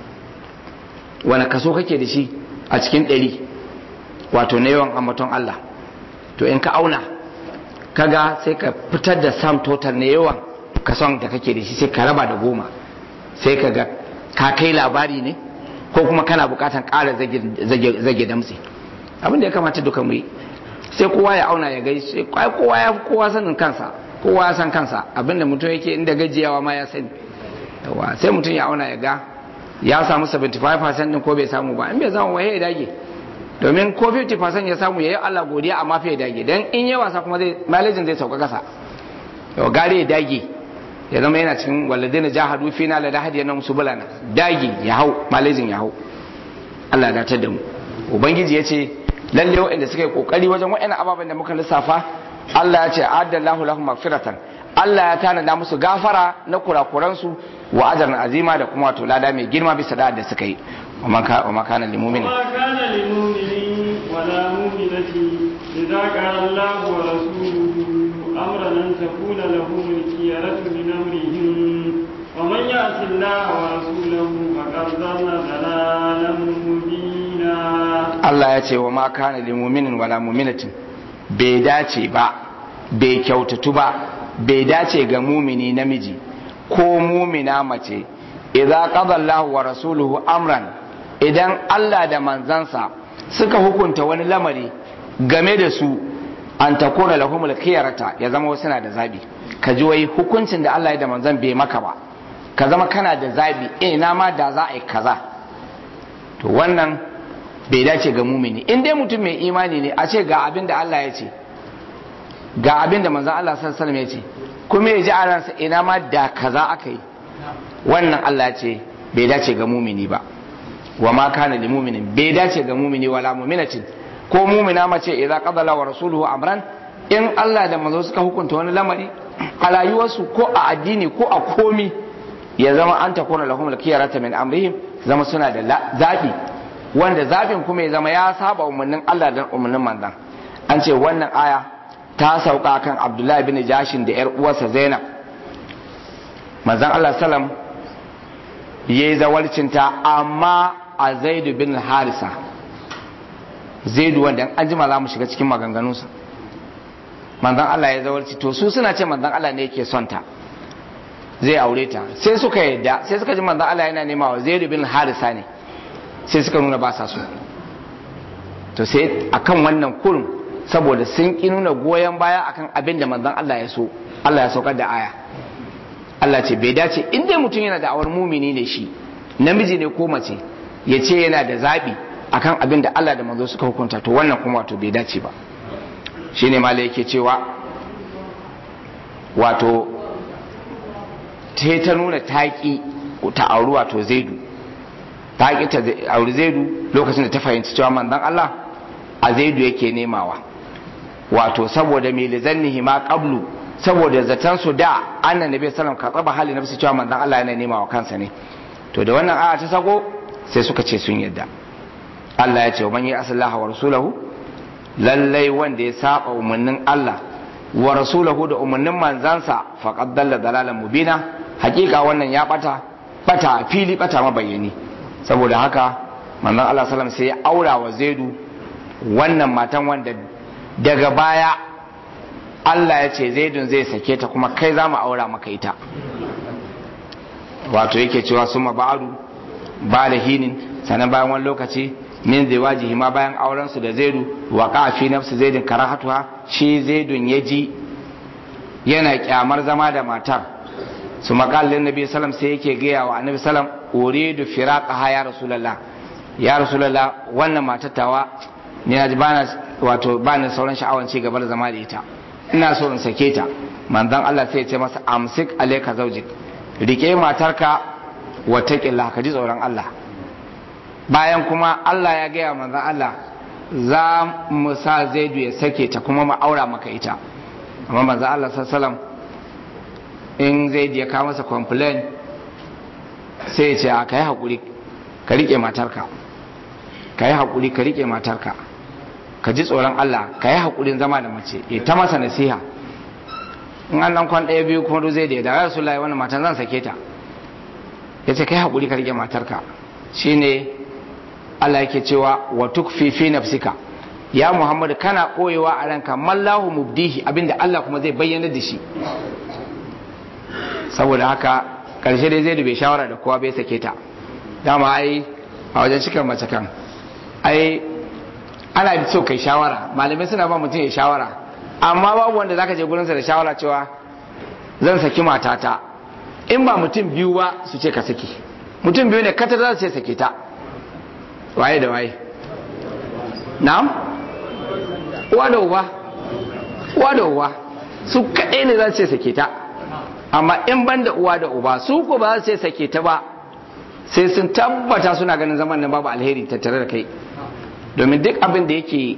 wani kaso kake da shi a cikin ɗari wato na yawan ambaton Allah to in ka auna kaga sai ka fitar da sam total na yawan kason da kake da shi sai ka raba da goma sai ka ga ka kai labari ne ko kuma kana bukatan ƙara zage damtse abin da ya kamata duka mu yi sai kowa ya auna ya gaishe kowa ya kowa sanin kansa kowa ya san kansa abinda mutum yake inda gajiyawa ma ya sani yawa sai mutum ya auna ya ga ya samu 75% din ko bai samu ba in bai samu waye ya dage domin ko 50% ya samu yayi Allah godiya amma fa ya dage dan in ya wasa kuma zai malejin zai sauka kasa yau gare ya dage ya zama yana cikin walladina jahadu fina la dahadi yana musu bulana dage ya hau malejin ya hau Allah ya datar da mu ubangiji ya ce lalle waɗanda suka yi kokari wajen waɗannan ababen da muka lissafa Allah ya ce addallahu lahum magfiratan Allah ya tanada musu gafara na kurakuransu wa ajran azima da kuma wato lada mai girma bisa da suka yi wa ma kana lil mu'minin wa kana lil mu'minin wa la mu'minati idza qala Allah wa rasuluhu amran an takuna lahum al-khiyaratu min amrihim wa man ya'si Allah wa rasulahu faqad dhalla dhalalan mubina Allah ya ce wa ma kana lil mu'minin wa la mu'minatin bai dace ba bai kyautatu ba bai dace ga mumini namiji ko mumina mace idza qada Allahu wa rasuluhu amran idan Allah da manzansa suka hukunta wani lamari game da su an takuna lahumul khiyarata ya zama wasu na da zabi ka ji wai hukuncin da Allah ya da manzan bai maka ba ka zama kana da zabi eh na ma da za a yi kaza to wannan bai dace ga mumini in dai mutum mai imani ne a ce ga abin da Allah ya ce ga abin da manzan Allah sallallahu ya ce kuma ya ji a ransa ina ma da kaza aka yi wannan Allah ya ce bai dace ga mumini ba wa ma kana li muminin bai dace ga mumini wala muminatin ko mumina mace idza qadala wa rasuluhu amran in Allah da manzo suka hukunta wani lamari a rayuwarsu ko a addini ko a komi ya zama an takuna lahum al-khiyarata min amrihim zama suna da zabi wanda zabin kuma ya zama ya saba umarnin Allah da umarnin manzon an ce wannan aya ta sauka kan Abdullahi bin Jashin da yar uwarsa Zainab manzon Allah sallam yayi zawalcinta amma a Zaid bin Harisa Zaidu wanda an jima za mu shiga cikin maganganunsa manzon Allah ya zawalci to su suna ce manzon Allah ne yake son ta zai aure ta sai suka yadda sai suka ji manzon Allah yana nema wa Zaid bin Harisa ne sai suka nuna ba sa so to sai akan wannan kurum saboda sun ki nuna goyon baya akan abin da manzon Allah ya so Allah ya saukar da aya Allah ce bai dace in dai mutum yana da awar mumini ne shi namiji ne ko mace ya ce yana da zabi akan abin da Allah da manzo suka hukunta to wannan kuma wato bai dace ba shine mala yake cewa wato ta ta nuna taƙi ta auri wato zaidu taƙi ta auri zaidu lokacin da ta fahimci cewa manzon Allah a zaidu yake nemawa wato saboda mai lizannihi ma qablu saboda zaton su da annan nabi sallallahu ka tsaba hali nafsi cewa manzon Allah yana nemawa kansa ne to da wannan aya ta sako sai suka ce sun yadda Allah ya ce wa man yi asallaha wa rasulahu lallai wanda ya saba umarnin Allah wa rasulahu da umarnin manzansa faqad dalla dalalan mubina hakika wannan ya bata bata fili bata mabayyani saboda haka manzon Allah sallam sai ya aura wa zaidu wannan matan wanda daga baya Allah ya ce zaidun zai sake ta kuma kai za mu aura maka ita wato yake cewa suma ba'adu ba da hinin sannan bayan wani lokaci min ziwajihi ma bayan auren su da zaidu wa fi nafsi zaidin karahatuha shi zaidun ya ji yana kyamar zama da matar su makallin nabi sallam sai yake gaya wa annabi sallam uridu firaqaha ya rasulullah ya rasulullah wannan matar tawa ni na ji bana wato bani sauran sha'awan ci gaba da zama da ita ina so in sake ta manzon Allah sai ya ce masa amsik alayka zawjik rike matarka wa taqillah ka ji tsoron Allah bayan kuma Allah ya gaya manzon Allah za mu sa zaidu ya sake ta kuma mu aura maka ita amma manzon Allah sallallahu in zaidu ya kawo masa complain sai ya ce a kai hakuri ka rike matarka ka yi hakuri ka rike matarka ka ji tsoron Allah ka yi haƙurin zama da mace ya ta masa nasiha in an nan kwan ɗaya biyu kuma zai da ya dawo su layi wani matan zan sake ta ya ce ka yi haƙuri ka rike matarka shine Allah yake cewa wa tukfi fi nafsika ya Muhammad kana koyewa a ranka mallahu mubdihi abinda Allah kuma zai bayyana da shi saboda haka karshe dai zai bai shawara da kowa bai sake ta dama ai a wajen cikin mace kan ai ana da so kai shawara malamai suna ba mutum ya shawara amma babu wanda zaka je gurinsa da shawara cewa zan saki matata in ba mutum biyu ba su ce ka saki mutum biyu ne katar za su ce sake ta waye da waye na'am uwa da uba uwa da uba su kaɗai ne za su ce sake ta amma in ban da uwa da uba su ko ba za su ce sake ta ba sai sun tabbata suna ganin zaman nan babu alheri tattare da kai domin duk abin da yake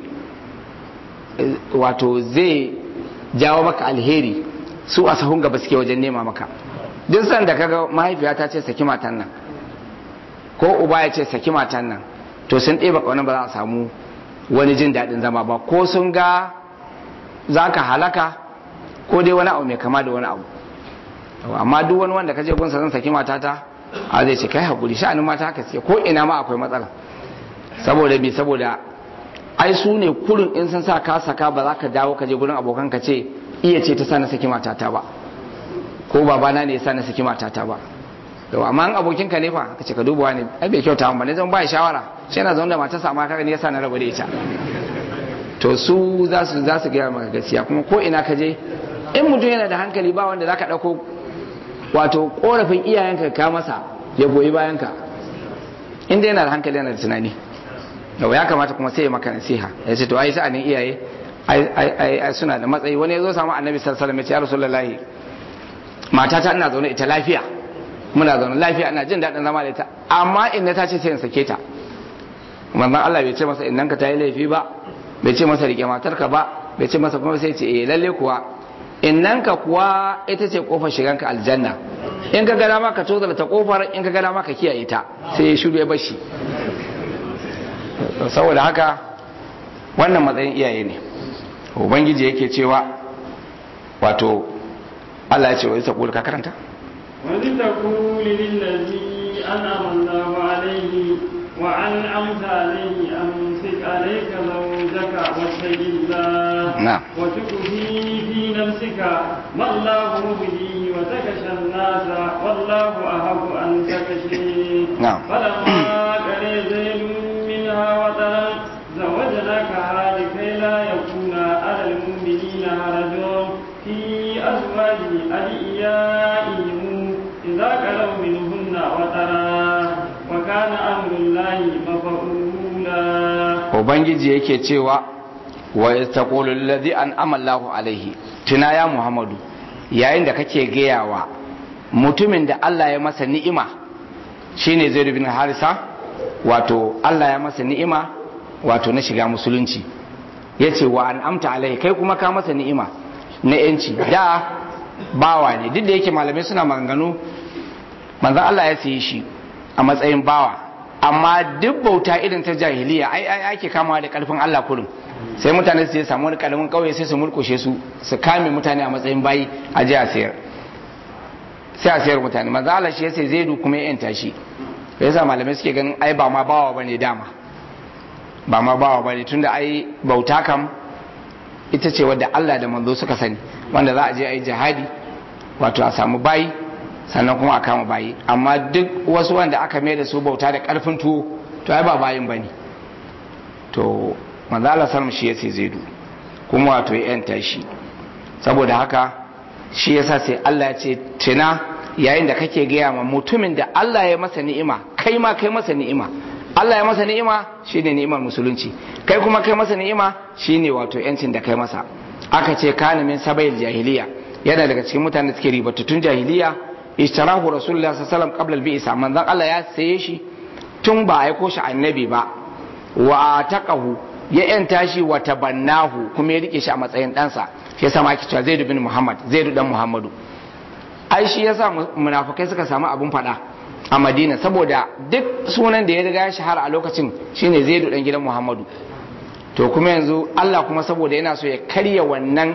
wato zai jawo maka alheri su a sahun gaba suke wajen nema maka duk sanda kaga mahaifiya ta ce saki matan nan ko uba ya ce saki matan nan to sun ɗeba ƙaunar ba za a samu wani jin daɗin zama ba ko sun ga za ka halaka ko dai wani abu mai kama da wani abu amma duk wani wanda ka je gunsa zan saki matata a zai ce kai haƙuri sha'anin mata haka ce ko ina ma akwai matsala saboda me saboda ai su ne kurin in sun sa ka saka ba za ka dawo ka je gurin abokan ka ce iya ce ta sa na saki matata ba ko babana ne ya sa na saki matata ba to amma an abokin ka ne fa ka ce ka duba ne ai bai kyauta ba ne zan ba shawara sai na zaune da matarsa amma kaga ne yasa na rabu da ita to su za su za su gaya maka gaskiya kuma ko ina ka je in mutum yana da hankali ba wanda zaka dauko wato korafin iyayenka ka masa ya goyi bayanka inda yana da hankali yana da tunani yau ya kamata kuma sai ya maka nasiha ya ce to ai sa'anin iyaye ai suna da matsayi wani ya zo samu annabi sallallahu alaihi wasallam ya ce ya rasulullahi matata ina zaune ita lafiya muna zaune lafiya ina jin daɗin zama da ita amma inna ta ce sai in sake ta manzon Allah bai ce masa innan ka ta yi laifi ba bai ce masa rike matarka ba bai ce masa kuma sai ce eh lalle kuwa innan ka kuwa ita ce kofar shiganka aljanna in ka gada maka tozar ta kofar in ka gada maka kiyaye ta sai ya shiru ya bashi saboda haka wannan matsayin iyaye ne ubangiji yake cewa wato Allah ya ce wa isa ka karanta وإذ تقول للذي أنعم الله عليه وأنعمت عليه أمسك عليك زوجك واتق الله نعم. وتخفي في نفسك ما الله مبديه وتكشى الناس والله أحب أن تكشي نعم. فلما قري زيد منها وطرا زوجناكها لكي لا يكون على المؤمنين حرج في أزواج أدعيائهم إذا كلوا منهن وطرا وكان أمر الله مفعولا ubangiji yake cewa wa istaqulu alladhi an'ama Allahu alaihi tuna ya Muhammadu yayin da kake gayawa mutumin da Allah ya masa ni'ima shine Zaid bin Harisa wato Allah ya masa ni'ima wato na shiga musulunci yace wa an'amta alaihi kai kuma ka masa ni'ima na yanci da bawa ne duk da yake malamai suna maganganu manzon Allah ya sayi shi a matsayin bawa amma duk bauta irin ta jahiliya ai ai ake kamawa da karfin Allah kurin sai mutane su je samu wani karamin kauye sai su murkushe su su kame mutane a matsayin bayi a ji a sayar sai a sayar mutane manzo Allah shi yace zaidu kuma ya yanta shi yasa malamai suke ganin ai ba ma bawa bane dama ba ma bawa bane tunda ai bauta kam ita ce wadda Allah da manzo suka sani wanda za a je a yi jihadi wato a samu bayi sannan kuma a kama bayi amma duk wasu wanda aka mai da su bauta da karfin tuwo to ai ba bayin bane to manzo Allah sallam shi yace zaidu kuma wato ya yanta shi saboda haka shi yasa sai Allah ya ce tuna yayin da kake gaya ma mutumin da Allah ya masa ni'ima kai ma kai masa ni'ima Allah ya masa ni'ima shine ni'imar musulunci kai kuma kai masa ni'ima shine wato yancin da kai masa aka ce kana min sabayil jahiliya yana daga cikin mutanen da suke ribatattun jahiliya ishtarahu rasulullah sallallahu alaihi wasallam qabla al-bi'sa manzon Allah ya saye shi tun ba aiko shi annabi ba wa taqahu ya yanta shi wa tabannahu kuma ya rike shi a matsayin ɗansa shi yasa ma ake cewa Zaid bin Muhammad Zaid dan Muhammadu ai shi yasa munafikai suka samu abun fada a Madina saboda duk sunan da ya riga ya shahara a lokacin shine Zaid dan gidan Muhammadu to kuma yanzu Allah kuma saboda yana so ya karya wannan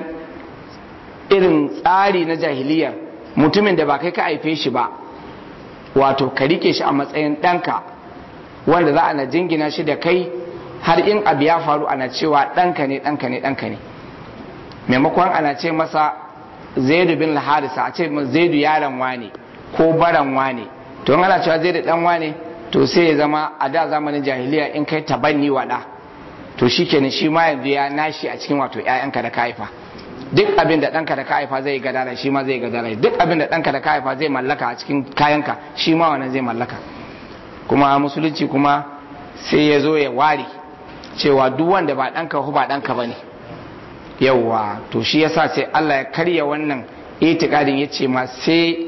irin tsari na jahiliya mutumin da ba kai ka haife shi ba wato ka rike shi a matsayin ɗanka wanda za a na jingina shi da kai har in abu ya faru ana cewa ɗanka ne ɗanka ne ɗanka ne maimakon ana ce masa zaidu bin harisa a ce zaidu yaron wane ko baran wane to ana cewa zaidu dan wane to sai ya zama a da zamanin jahiliya in kai tabanni wada to shikenan shi ma yanzu ya nashi a cikin wato ƴaƴanka da ka haifa duk abin da ɗanka da ka haifa zai gadara shi ma zai gadara duk abin da ɗanka da ka haifa zai mallaka a cikin kayanka shi ma wannan zai mallaka kuma musulunci kuma sai ya zo ya ware cewa duk wanda ba ɗanka ko ba ɗanka ba ne yauwa to shi yasa sai Allah ya karya wannan itikadin ya ce ma sai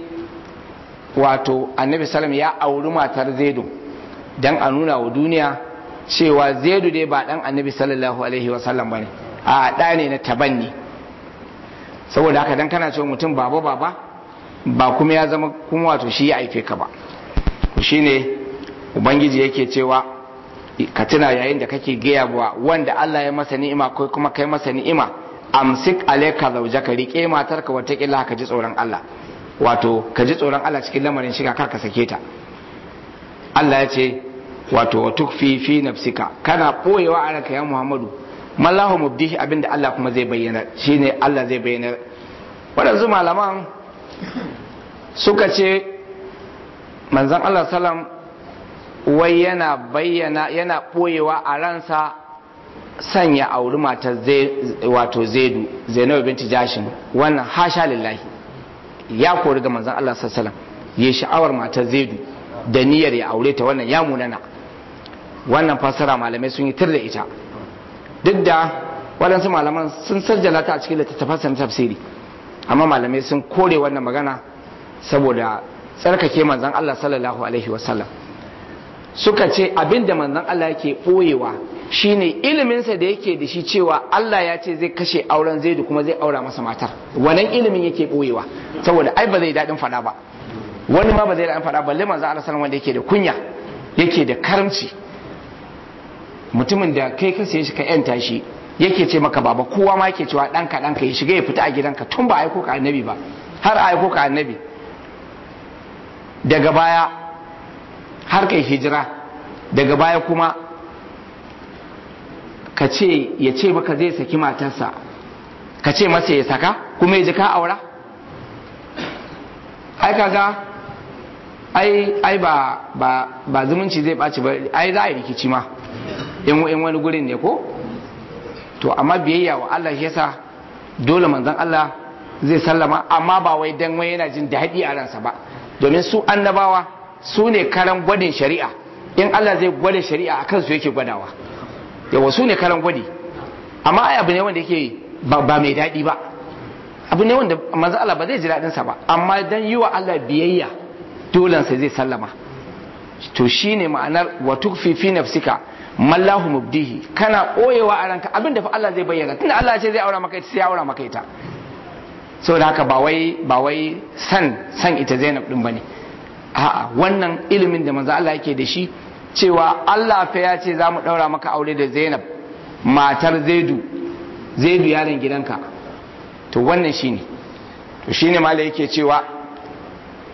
wato annabi salam ya auri matar zaidu dan a nuna wa duniya cewa zaidu dai ba dan annabi sallallahu alaihi wasallam bane a ɗa ne na tabanni saboda haka dan kana cewa mutum baba baba ba kuma ya zama kuma wato shi ya aife ka ba shine ubangiji yake cewa ka tuna yayin da kake gaya wa wanda Allah ya masa ni'ima ko kuma kai masa ni'ima amsik alayka zawjaka rike matarka wata kila ka ji tsoron Allah wato ka ji tsoron Allah cikin lamarin shiga kar ka sake ta Allah ya ce wato wa tukfi fi nafsika kana boyewa a ranka ya Muhammadu mallahu mubdihi abinda Allah kuma zai bayyana shine Allah zai bayyana waɗansu malaman suka ce manzon Allah sallam wai yana bayyana yana ɓoyewa a ransa sanya auri matar wato zaidu zainabu binti jashin wannan hasha lillahi ya kori ga manzon Allah sallallahu ya sha'awar matar zaidu da niyyar ya aure ta wannan ya munana wannan fassara malamai sun yi tir da ita duk da waɗansu malaman sun sajjala ta a cikin littattafan na tafsiri amma malamai sun kore wannan magana saboda tsarkake manzon Allah sallallahu alaihi wasallam suka ce abinda manzon Allah yake ɓoyewa shine iliminsa da yake da shi cewa Allah ya ce zai kashe auren zaidu kuma zai aura masa matar wannan ilimin yake ɓoyewa saboda ai ba zai daɗin faɗa ba wani ma ba zai daɗin faɗa balle manzon Allah sallallahu wanda yake da kunya yake da karamci mutumin da kai ka saye shi ka yanta shi yake ce maka baba kowa ma yake cewa ɗanka ɗanka ya shiga ya fita a gidanka tun ba aiko ka annabi ba har a aiko ka annabi daga baya har kai hijira daga baya kuma ka ce ya ce maka zai saki matarsa ka ce masa ya saka kuma ya ji ka aura ai kaga ai ai ba ba ba zumunci zai ɓaci ba ai za a yi rikici ma in wani gurin ne ko to amma biyayya wa Allah shi yasa dole manzon Allah zai sallama amma ba wai dan wai yana jin daɗi a ransa ba domin su annabawa su ne karan gwadin shari'a in Allah zai gwada shari'a a kansu yake gwadawa yawa su ne karan gwadi amma ai abu ne wanda yake ba mai daɗi ba abu ne wanda manzo Allah ba zai ji daɗinsa ba amma dan yi wa Allah biyayya dolansa zai sallama to shine ma'anar wa tukfi fi nafsika mallahu mubdihi kana koyewa a ranka abinda fa Allah zai bayyana tunda Allah ya ce zai aura maka ita sai ya aura maka ita saboda haka ba wai ba wai san san ita Zainab din bane a'a wannan ilimin da manzo Allah yake da shi cewa Allah fa ya ce za mu daura maka aure da Zainab matar Zaidu Zaidu yaron gidanka to wannan shine to shine malai yake cewa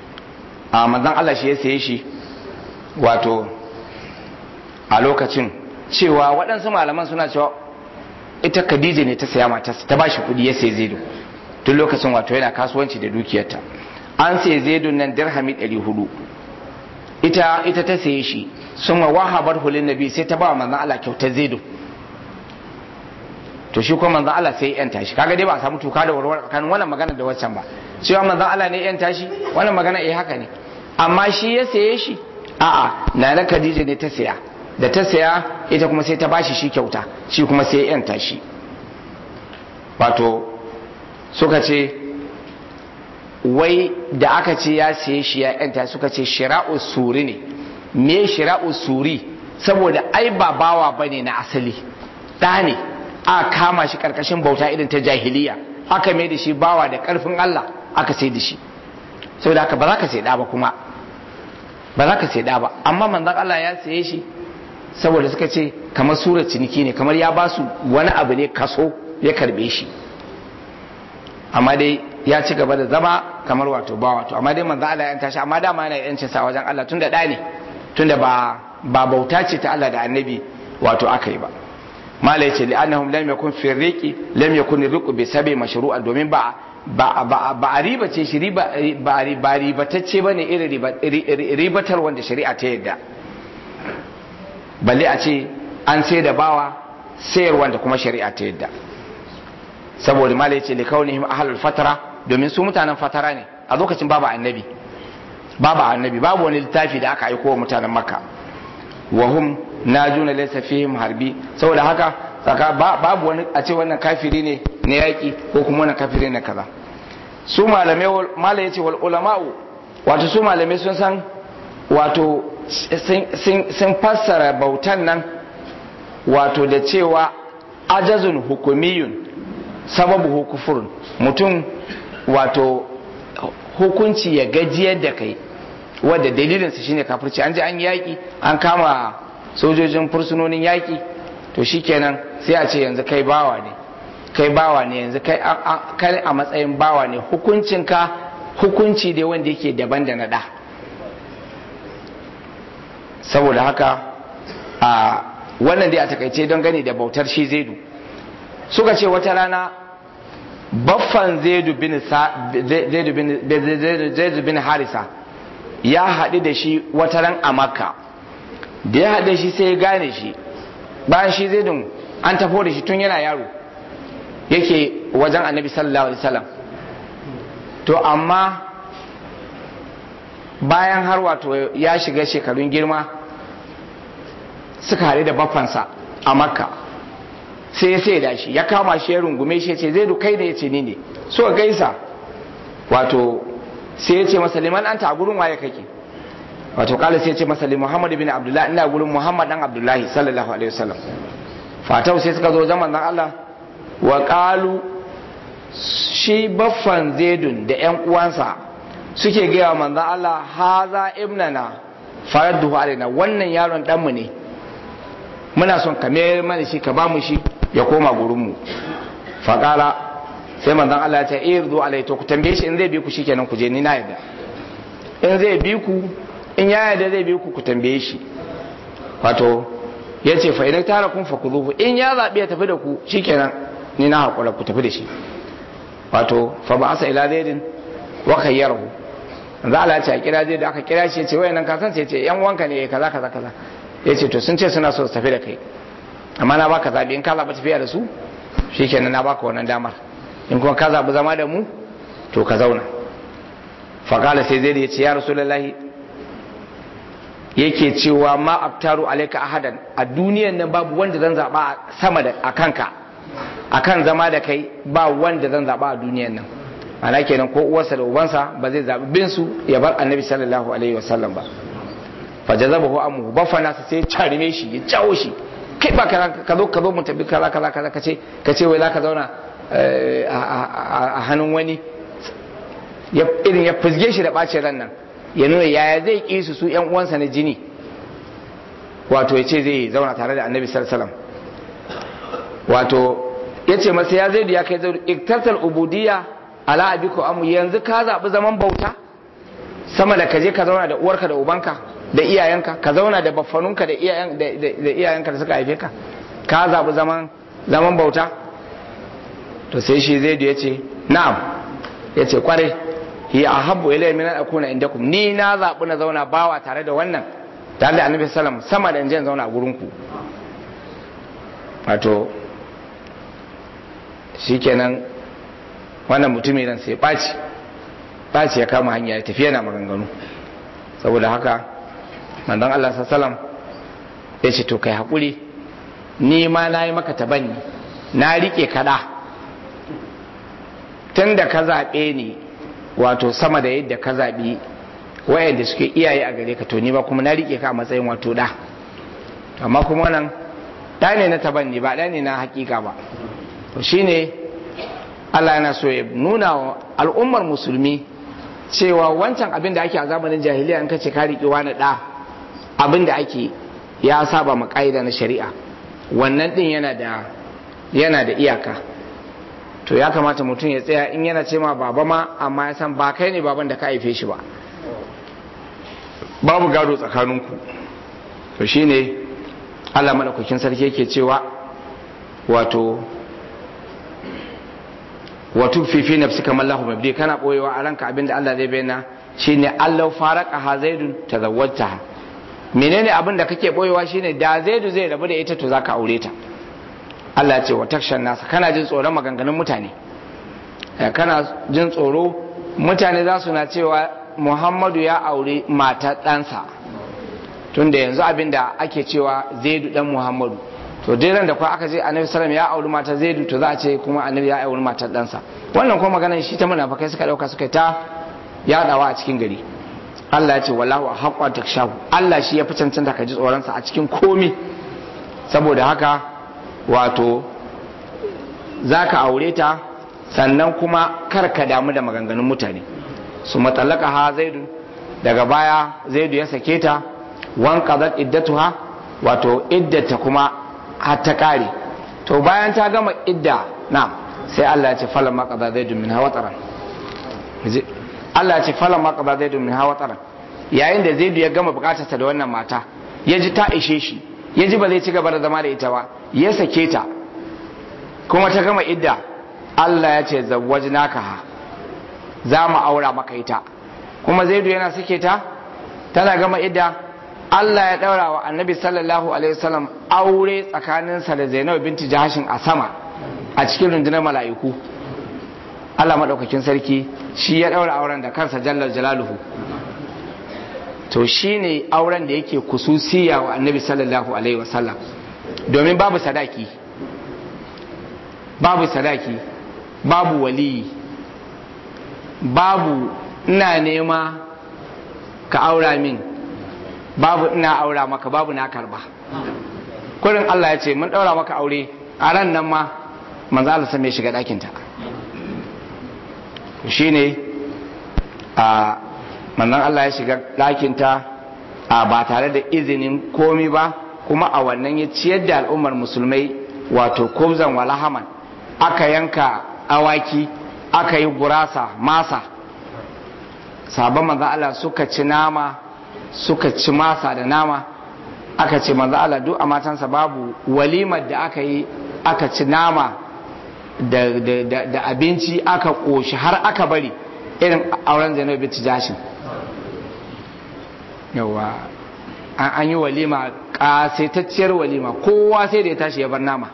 a manzon Allah shi ya saye shi wato a lokacin cewa waɗansu malaman suna cewa ita Khadija ne ta saya matarsa ta bashi kuɗi ya sai Zaidu tun lokacin wato yana kasuwanci da dukiyarta an sai Zaidu nan dirhami 400 ita ita ta saye shi sun wahabar hulun nabi sai ta ba manzon Allah kyautar Zaidu to shi kuma manzon Allah sai ya yanta shi kaga dai ba a samu tuka da warware tsakanin wannan magana da waccan ba cewa manzon Allah ne ya yanta shi wannan magana eh haka ne amma shi ya saye shi a'a nana Khadija ne ta saya da ta saya ita kuma sai ta bashi shi kyauta shi kuma sai ya yanta shi wato suka ce wai da aka ce ya saye shi ya yanta suka ce shira'u suri ne me shira'u suri saboda ai ba bawa bane na asali ɗa ne a kama shi karkashin bauta irin ta jahiliya aka mai da shi bawa da karfin Allah aka sai da shi saboda haka ba za ka sai da ba kuma ba za ka sai da ba amma manzon Allah ya saye shi saboda suka ce kamar surar ciniki ne kamar ya ba su wani abu ne kaso ya karbe shi amma dai ya ci gaba da zama kamar wato ba wato amma dai manzon Allah ya yanta shi amma dama yana yancin sa wajen Allah tunda da ne tunda ba ba bauta ce ta Allah da annabi wato aka yi ba mala yace li annahum lam yakun fi riqi lam yakun riqu bi sabi mashru'a domin ba ba ba ba a riba ce shi riba ba ba ribatacce bane irin ribatar wanda shari'a ta yadda balle a ce an sai da bawa sayar wanda kuma shari'a ta yadda saboda mala yace li kaunihim ahlul fatara domin su mutanen fatara ne a lokacin babu annabi babu annabi babu wani littafi da aka aiko wa mutanen makka wa hum najuna laysa fihim harbi saboda haka saka babu wani a ce wannan kafiri ne na yaki ko kuma wannan kafiri ne kaza su malamai malai yace wal ulama'u wato su malamai sun san wato sun fassara bautan nan wato da cewa ajazun hukumiyun sababu kufurun mutum wato hukunci ya gajiyar da kai wadda dalilinsa shine kafirci an ji an yaki an kama sojojin fursunonin yaƙi to shikenan sai a ce yanzu kai bawa ne kai bawa ne yanzu kai a matsayin bawa ne hukuncinka hukunci dai wanda yake daban da na ɗa saboda haka a wannan dai a takaice don gani da bautar shi zaidu suka ce wata rana baffan zaidu bin harisa ya haɗu da shi wata ran a makka da ya haɗe shi sai ya gane shi bayan shi zai dun an tafo da shi tun yana yaro yake wajen annabi sallallahu alaihi wasallam to amma bayan har wato ya shiga shekarun girma suka haɗu da baffansa a makka sai ya sai da shi ya kama shi ya rungume shi ya ce zai kai da ya ce ni ne so gaisa wato sai ya ce masa liman anta a gurin waye kake wato kala sai ce masa li Muhammad bin Abdullah ina gurin Muhammad dan Abdullahi sallallahu alaihi wasallam fatau sai suka zo zaman dan Allah wa qalu shi baffan Zaidun da ƴan uwansa suke gaya manzon Allah haza ibnana faradduhu alaina wannan yaron dan mu ne muna son ka mayar mana shi ka ba mu shi ya koma gurin mu faqala sai manzon Allah ya ce irdu alai to ku tambaye shi in zai bi ku shikenan ku je ni na yadda in zai bi ku in ya yarda zai bi ku ku tambaye shi wato ya ce fa idan tara kun fakuzuhu in ya zaɓi ya tafi da ku shikenan ni na haƙura ku tafi da shi wato fa ba asa ila zaidin wa khayyarahu za Allah ce a kira zai da aka kira shi ya ce wayannan ka san sai ce yan wanka ne kaza kaza kaza ya ce to sun ce suna so su tafi da kai amma na baka zaɓi in ka zaɓi tafiya da su shikenan na baka wannan damar in kuma ka zaɓi zama da mu to ka zauna faƙala sai zai da ya ce ya rasulullahi yake cewa ma abtaru alaika ahadan a duniyan nan babu wanda zan zaba sama da akanka akan zama da kai ba wanda zan zaba a duniyan nan ana kenan ko uwarsa da ubansa ba zai zabi bin su ya bar annabi sallallahu alaihi wasallam ba fa jazabahu amu ba fa nasa sai charime shi ya jawo shi kai ba ka zo ka zo mu tabi kaza kaza kaza kace kace wai zaka zauna a hannun wani irin ya fizge shi da bacin ran nan ya nuna yaya zai ƙi su su ‘yan uwansa na jini wato ya ce zai zauna tare da annabi sallallahu wato ya ce masa ya zai ya kai zai iktartar ubudiyya ala abiko amu yanzu ka zaɓi zaman bauta sama da ka je ka zauna da uwarka da ubanka da iyayenka ka zauna da baffanunka da iyayen da iyayenka da suka haife ka ka zabi zaman zaman bauta to sai shi zai ya ce na'am ya ce kwarai hiya ahabbu ilayya min an akuna indakum ni na zabi na zauna bawa tare da wannan tare da annabi sallam sama da in je zauna a gurin ku wato shikenan wannan mutumin ran sai ɓaci ɓaci ya kama hanya ya tafi yana maganganu saboda haka manzon Allah sallam ya ce to kai haƙuri ni ma na yi maka tabanni na riƙe kaɗa tun da ka zaɓe ni wato sama da yadda ka zaɓi wayanda suke iyaye a gare ka to ni ba kuma na riƙe ka a matsayin wato ɗa amma kuma wannan ɗa ne na tabanni ba ɗa ne na hakika ba to shine Allah yana so ya nuna wa al'ummar musulmi cewa wancan abin da ake a zamanin jahiliya in ka ce ka riƙe wani ɗa abin da ake ya saba ma ƙa'ida na shari'a wannan ɗin yana da yana da iyaka to ya kamata mutum ya tsaya in yana ce ma baba ma amma ya san ba kai ne baban da ka haife shi ba babu gado tsakaninku to shine Allah madaukakin sarki yake cewa wato wato fifi nafsi kamar lahu mabdi kana boyewa a ranka abinda Allah zai bayyana shine Allah faraka ha zaidun tazawwajta menene abin da kake boyewa shine da zaidu zai rabu da ita to zaka aure ta Allah ya ce wa takshan nasa kana jin tsoron maganganun mutane kana jin tsoro mutane za su na cewa Muhammadu ya aure matar ɗansa tunda yanzu abin da ake cewa zaidu dan Muhammadu to dai ran da kuwa aka ce annabi sallam ya auri matar zaidu to za a ce kuma annabi ya auri matar ɗansa wannan kuma maganar shi ta munafikai suka ɗauka suka ta yaɗawa a cikin gari Allah ya ce wallahu haqqa takshahu Allah shi ya fi cancanta ka ji tsoronsa a cikin komi saboda haka wato za ka aure ta sannan kuma kar ka damu da maganganun mutane su matsalaka ha zaidu daga baya zaidu ya sake ta wan qadat iddatuha wato iddata kuma har ta kare to bayan ta gama idda na sai Allah ya ce falan ma qada zaidu min hawa taran Allah ya ce falan ma qada zaidu min hawa taran yayin da zaidu ya gama bukatarsa da wannan mata ya ji ta ishe shi ya ji ba zai ci gaba da zama da ita ba ya sake ta kuma ta gama idda Allah ya ce zawwajnaka ha za mu aura maka ita kuma zaidu yana sake ta tana gama idda Allah ya daura wa annabi sallallahu alaihi wasallam aure tsakaninsa da Zainab binti Jahashin a sama a cikin rundunar mala'iku Allah madaukakin sarki shi ya daura auren da kansa jallal jalaluhu to shine auren da yake kususiya wa annabi sallallahu alaihi wasallam domin babu sadaki babu sadaki babu waliyi babu ina nema ka aura min babu ina aura maka babu na karba kurin Allah ya ce mun daura maka aure a ran nan ma manzo Allah sai ya shiga ɗakinta shine a manzon Allah ya shiga ɗakinta a ba tare da izinin komi ba kuma a wannan ya ciyar da al'ummar musulmai wato kubzan walahaman aka yanka awaki aka yi gurasa masa sabon manzon Allah suka ci nama suka ci masa da nama aka ce manzon Allah duk a matansa babu walimar da aka yi aka ci nama da abinci aka ƙoshi har aka bari irin auren zainab binti jashin yawa an yi walima ƙasaitacciyar walima kowa sai da ya tashi ya bar nama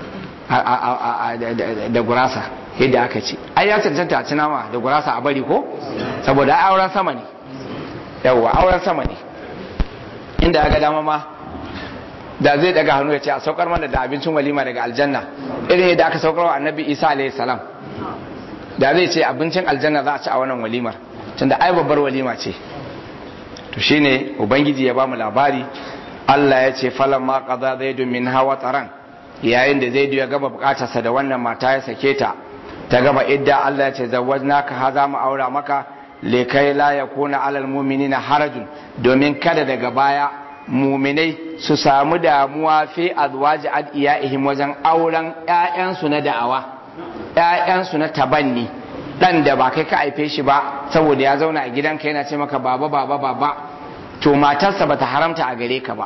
da gurasa yadda aka ce ai ya cancanta a ci nama da gurasa a bari ko saboda auren sama ne yawa auren sama ne inda aka dama ma da zai daga hannu ya ce a saukar mana da abincin walima daga aljanna irin yadda aka saukar wa annabi isa alayhi salam da zai ce abincin aljanna za a ci a wannan walimar tunda ai babbar walima ce to shine ubangiji ya bamu labari Allah ya ce falan ma qada zaidu min hawa taran yayin da zaidu ya gama bukatarsa da wannan mata ya sake ta ta gama idda Allah ya ce zawwajnaka haza mu aura maka likai la yakuna alal mu'minina harajun domin kada daga baya muminai su samu damuwa fi azwaji adiyaihim wajen auren ƴaƴansu na da'awa ƴaƴansu na tabanni dan da ba kai ka haife shi ba saboda ya zauna a gidanka yana ce maka baba baba baba to matarsa bata haramta a gare ka ba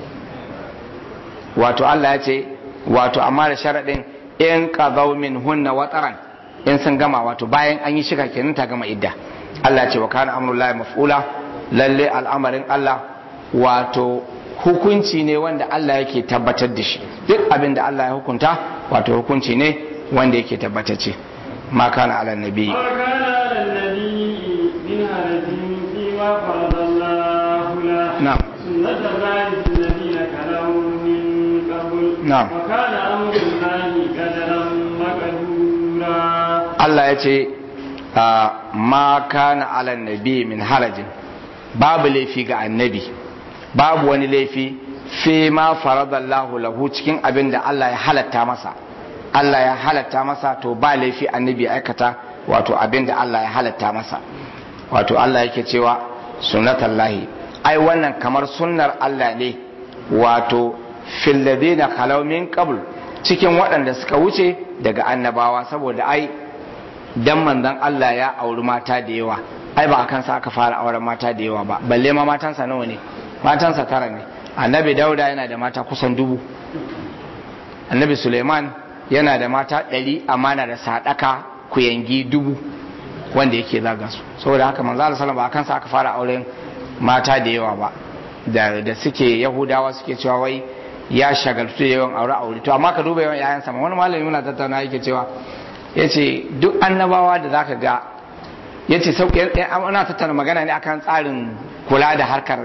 wato Allah ya ce wato amma da sharaɗin in qadaw min hunna wataran in sun gama wato bayan an yi shiga kenan ta gama idda Allah ya ce wa kana amrullahi maf'ula lalle al'amarin Allah wato hukunci ne wanda Allah yake tabbatar da shi duk abin da Allah ya hukunta wato hukunci ne wanda yake tabbatacce ma kana ala nabi ما كان على النبي من حرج فيما فرض الله له نعم. سنة الله في الذين كانوا من قبل نعم. وكان أمر الله قدرا مقدورا Allah ya ce a, ma kana ala nabi min harajin babu laifi ga annabi babu wani laifi fi ma faradallahu lahu cikin abin da Allah ya halatta masa Allah ya halatta masa to ba laifi annabi ya aikata wato abin da Allah ya halatta masa wato Allah yake cewa sunnatallahi ai wannan kamar sunnar Allah ne wato fil ladina khalaw min qabl cikin waɗanda suka wuce daga annabawa saboda ai dan manzon Allah ya auri mata da yawa ai ba akan sa aka fara auren mata da yawa ba balle ma matansa nawa ne matansa tara ne annabi dauda yana da mata kusan dubu annabi suleiman yana da mata ɗari amma na da sadaka kuyangi dubu wanda yake zaga su saboda haka manzo Allah sallallahu alaihi wasallam ba akan sa aka fara auren mata da yawa ba da da suke yahudawa suke cewa wai ya shagaltu da yawan aure aure to amma ka duba yawan yayan sama wani malami muna tattauna yake cewa yace duk annabawa da zaka ga yace sauke ana tattauna magana ne akan tsarin kula da harkar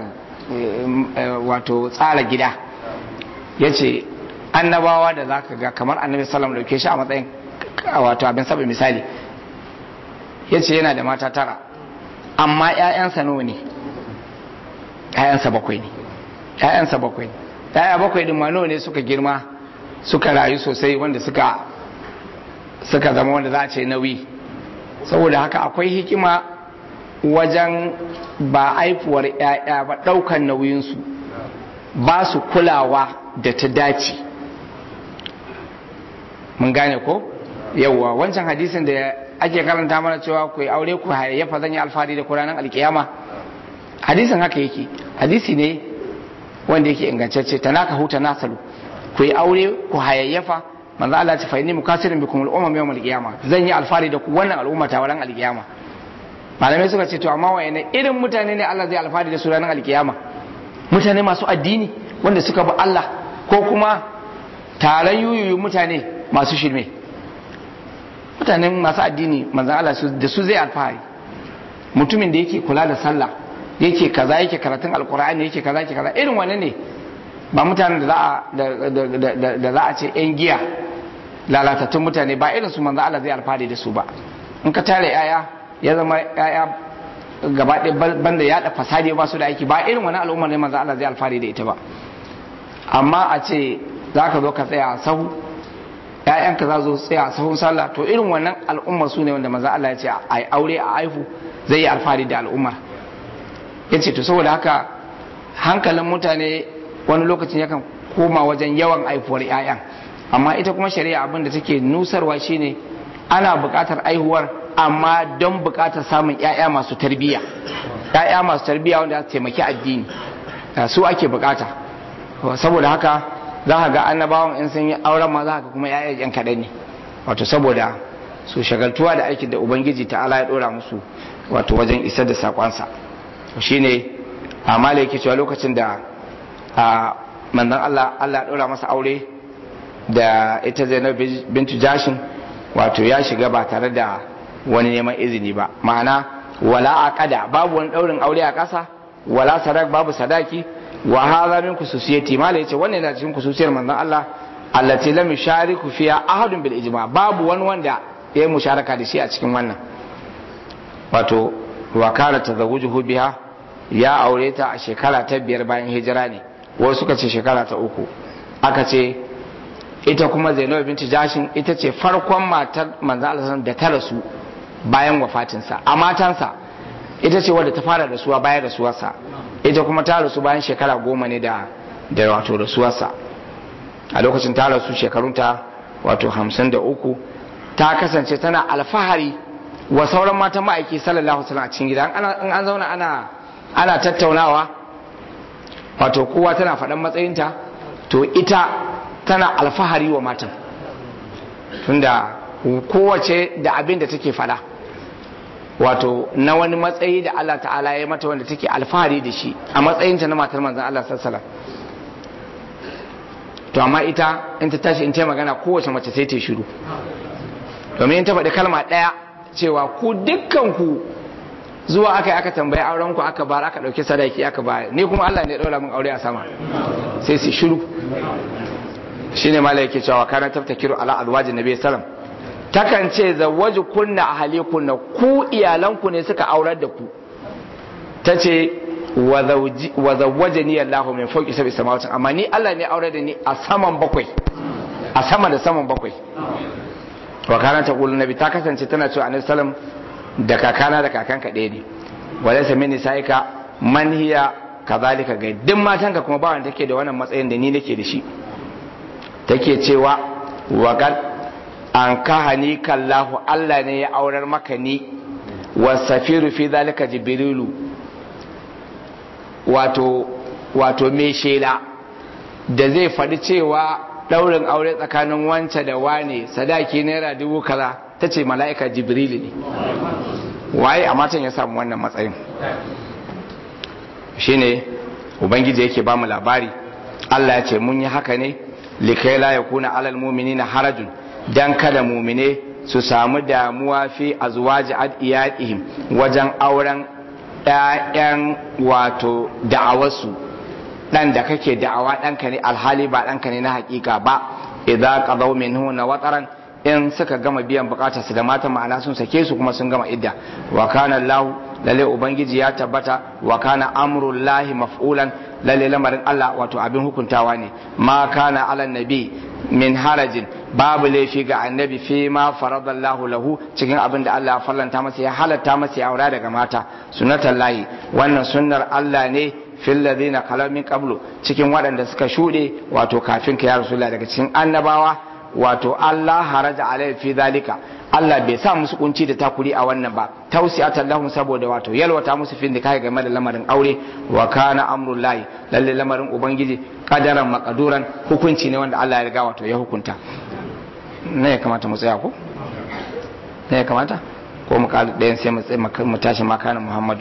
wato tsara gida yace annabawa da zaka ga kamar annabi sallallahu alaihi wasallam dauke shi a matsayin wato abin saba misali yace yana da mata tara amma ƴaƴansa nawa ne ƴaƴansa bakwai ne ƴaƴansa bakwai ne ƴaƴa bakwai din ma nawa ne suka girma suka rayu sosai wanda suka suka zama wanda za a ce nauyi saboda haka akwai hikima wajen ba aifuwar ƴaƴa ba ɗaukan nauyinsu ba su kulawa da ta dace mun gane ko yawwa wancan hadisin da ake karanta mana cewa ku yi aure ku hayayyafa zan yi alfahari da kuranan alkiyama hadisin haka yake hadisi ne wanda yake ingantacce ta naka huta nasalu ku yi aure ku hayayyafa manzo Allah ta fa'ini mukasirin bikum al-umam yawm al-qiyama zan yi alfahari da ku wannan al'umma ta ran al-qiyama malamai suka ce to amma wayanne irin mutane ne Allah zai alfahari da su ranar al-qiyama mutane masu addini wanda suka bi Allah ko kuma taron yuyuyu mutane masu shirme mutanen masu addini manzan Allah da su zai alfahari mutumin da yake kula da sallah yake kaza yake karatun alkur'ani yake kaza yake kaza irin wani ne ba mutanen da za a ce yan giya lalatattun mutane ba irin su manzan Allah zai alfahari da su ba in ka tare yaya ya zama yaya gaba ɗaya banda yaɗa fasadi ba su da aiki ba irin wani al'ummar ne manzan Allah zai alfahari da ita ba amma a ce za ka zo ka tsaya a sahu ‘ya'yanka za zo tsaya a sahun sallah to irin wannan al'ummar su ne wanda maza Allah ya ce a yi aure a haifu zai yi alfahari da al'ummar ya ce to saboda haka hankalin mutane wani lokacin yakan koma wajen yawan haifuwar ‘ya'yan amma ita kuma shari'a abin da take nusarwa shine ana buƙatar aihuwar amma don buƙatar samun ‘ya'ya masu tarbiyya ‘ya'ya masu tarbiyya wanda za su taimaki addini su ake buƙata saboda haka za ka ga annabawan in sun yi auren ma za ka kuma ya'ya yan kaɗan ne wato saboda su shagaltuwa da aikin da ubangiji ta ala ya ɗora musu wato wajen isar da saƙonsa shi ne amma da yake cewa lokacin da manzon Allah Allah ya ɗora masa aure da ita zainab bintu jashin wato ya shiga ba tare da wani neman izini ba ma'ana wala aqada babu wani ɗaurin aure a ƙasa wala sadak babu sadaki wa hadha min khususiyati mala yace wannan yana cikin khususiyar manzon Allah allati lam yushariku fiha ahadun bil ijma babu wani wanda ya musharaka da shi a cikin wannan wato wa kana tazawujuhu biha ya aure ta a shekara ta biyar bayan hijira ne wasu suka ce shekara ta uku aka ce ita kuma Zainab binti Jashin ita ce farkon matar manzon Allah da ta rasu bayan wafatinsa a matansa ita ce wadda ta fara rasuwa bayan rasuwarsa ita kuma ta rasu bayan shekara goma ne da da wato rasuwarsa a lokacin ta rasu shekarunta wato hamsin da uku ta kasance tana alfahari wa sauran matan ma'aiki sallallahu alaihi wasallam a cikin gida in an zauna ana ana tattaunawa wato kowa tana faɗan matsayinta to ita tana alfahari wa matan tunda kowace da abin da take faɗa wato na wani matsayi da Allah ta'ala ya mata wanda take alfahari da shi a matsayinta na matar manzan Allah sallallahu to amma ita in ta tashi in ta magana kowace mace sai ta shiru domin in ta faɗi kalma ɗaya cewa ku dukkan ku zuwa aka yi aka tambayi auren ku aka bar aka ɗauki sadaki aka bayar ni kuma Allah ne ya ɗaura min aure a sama sai su shiru shine mala yake cewa kana taftakiru ala alwajin nabi sallam takan ce zawwaji kunna ahali kunna ku iyalanku ne suka aurar da ku tace wa zawwajani Allahu min fawqi sab'i samawati amma ni Allah ne aurar da ni a saman bakwai a sama da saman bakwai wa kana ta kullu nabi ta kasance tana cewa annabi sallam da kakana da kakanka ɗaya ne walaysa min nisaika man hiya kazalika ga duk matanka kuma ba wanda take da wannan matsayin da ni nake da shi take cewa wa kad an kahani kallahu Allah ne ya aurar maka ni wa safiru fi zalika jibrilu wato wato me shela da zai faɗi cewa ɗaurin aure tsakanin wance da wane sadaki naira dubu kaza ta ce mala'ika jibrilu ne waye a matan ya samu wannan matsayin shine ubangiji yake ba mu labari Allah ya ce mun yi haka ne likai la yakuna alal mu'minina harajun dan kada mu'mine su samu damuwa fi azwaji adiyatihim wajen auren ƴaƴan wato da'awarsu dan da kake da'awa ɗanka ne alhali ba ɗanka ne na hakika ba idza qadaw minhu na wataran in suka gama biyan bukatarsu da mata ma'ana sun sake su kuma sun gama idda wa kana Allah lalle ubangiji ya tabbata wa kana amrullahi maf'ulan lalle lamarin Allah wato abin hukuntawa ne ma kana ala nabi min harajin babu laifi ga annabi fi ma faradallahu lahu cikin abin da Allah ya farlanta masa ya halatta masa ya aura daga mata sunnatullahi wannan sunnar Allah ne fil ladina kalaw min qablu cikin waɗanda suka shuɗe wato kafin ka ya rasulullah daga cikin annabawa wato Allah haraja alai fi zalika Allah bai sa musu kunci da takuri a wannan ba tausiyatan lahum saboda wato yalwata musu fin da kai game da lamarin aure wa kana amrullahi lalle lamarin ubangiji kadaran makaduran hukunci ne wanda Allah ya riga wato ya hukunta ne ya kamata mu tsaya ko ne ya kamata ko mu kalu ɗayan sai mu tashi makana Muhammadu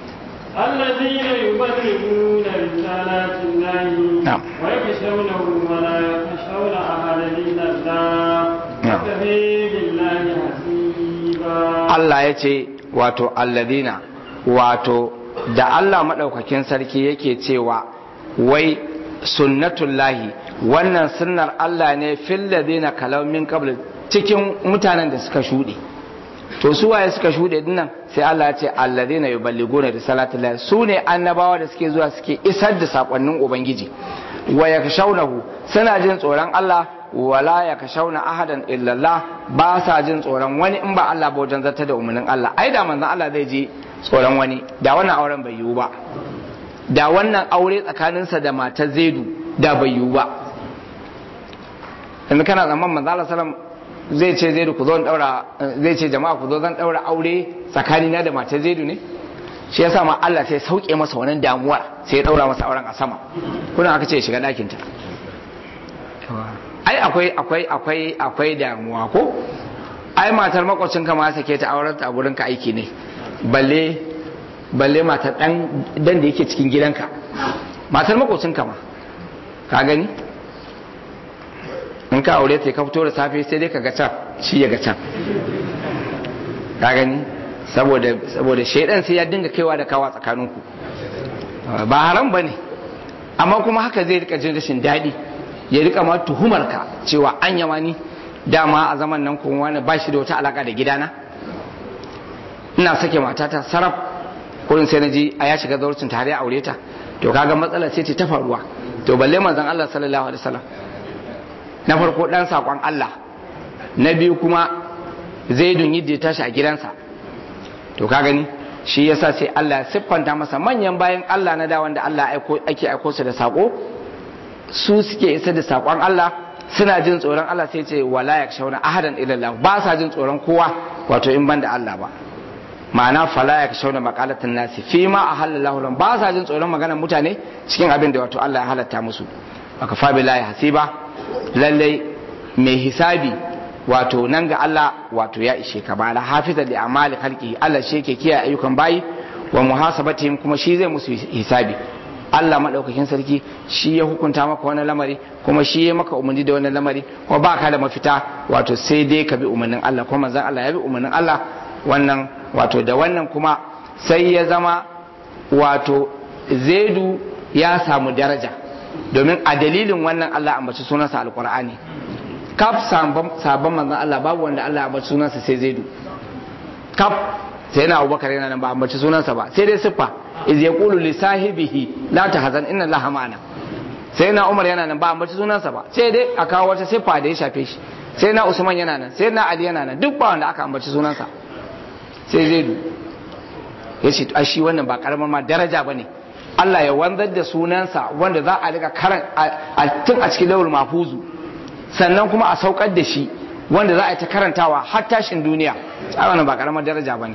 الذين يبلغون رسالات الله نعم. ويخشونه ولا يخشون أحدا إلا الله نعم. وكفى بالله حسيبا Allah ya ce wato alladina wato da Allah maɗaukakin sarki yake cewa wai sunnatullahi wannan sunnar Allah ne fil ladina kalau min qabl cikin mutanen da suka shuɗe to su waye suka shuɗe dinnan sai Allah ya ce alladina yuballiguna risalatillahi su ne annabawa da suke zuwa suke isar da sakonnin ubangiji wa yakshawnahu suna jin tsoron Allah wala ya kashauna ahadan illallah ba sa jin tsoron wani in ba Allah ba wajen zata da umarnin Allah ai da manzon Allah zai ji tsoron wani da wannan auren bai yiwu ba da wannan aure tsakaninsa da matar Zaidu da bai yiwu ba yanzu kana zaman manzon Allah sallam zai ce Zaidu ku zo in daura zai ce jama'a ku zo zan daura aure tsakanina da matar Zaidu ne shi yasa ma Allah sai sauke masa wannan damuwa sai ya daura masa auren a sama kuna aka ce ya shiga ɗakinta ai akwai akwai akwai akwai damuwa ko ai matar makwacin ka ma sake ta auren ta a gurin ka aiki ne balle balle matar dan dan da yake cikin gidanka matar makwacin ka ma ka gani in ka aure ta ka fito da safe sai dai ka ga can shi ya ga can ka gani saboda saboda shaidan sai ya dinga kaiwa da kawa tsakaninku ba haram bane amma kuma haka zai rika jin rashin daɗi ya rika ma tuhumar ka cewa an yama ni dama a zaman nan kuma wani ba shi da wata alaka da gidana ina sake matata saraf kurin sai na ji a ya shiga zaurcin tare a aure ta to kaga matsalar sai ta faruwa to balle manzon Allah sallallahu alaihi wasallam na farko dan sakon Allah na biyu kuma zaidun yadda ya tashi a gidansa to ka gani shi yasa sai Allah ya siffanta masa manyan bayan Allah na da wanda Allah ake aiko su da sako su suke isa da sakon Allah suna jin tsoron Allah sai ce wala yakshawna ahadan illa Allah ba sa jin tsoron kowa wato in banda Allah ba ma'ana fala yakshawna maqalatan nasi fi ma ahallallahu lahum ba sa jin tsoron maganar mutane cikin abin da wato Allah ya halatta musu aka fa billahi hasiba lalle mai hisabi wato nan ga Allah wato ya ishe ka ba la hafiza li amali khalqi Allah shi yake kiyaye ayyukan bayi wa muhasabatihim kuma shi zai musu hisabi Allah madaukakin sarki shi ya hukunta maka wani lamari kuma shi ya maka umarni da wani lamari kuma ba ka da mafita wato sai dai ka bi umarnin Allah kuma manzon Allah ya bi umarnin Allah wannan wato da wannan kuma sai ya zama wato zaidu ya samu daraja domin a dalilin wannan Allah ambaci sunansa alqur'ani kaf sabon manzon Allah babu wanda Allah ambaci sunansa sai zaidu kaf sai na abubakar yana nan ba ambaci sunansa ba sai dai siffa iz yaqulu li sahibihi la tahzan inna allaha ma'ana sai na umar yana nan ba ambaci sunansa ba sai dai a kawo wata siffa da ya shafe shi sai na usman yana nan sai na ali yana nan duk ba wanda aka ambaci sunansa sai zaidu ya ce a shi wannan ba karamar ma daraja ba ne Allah ya wanzar da sunansa wanda za a riga karan tun a cikin lawul mafuzu sannan kuma a saukar da shi wanda za a yi ta karantawa har tashin duniya a wannan ba karamar daraja ba ne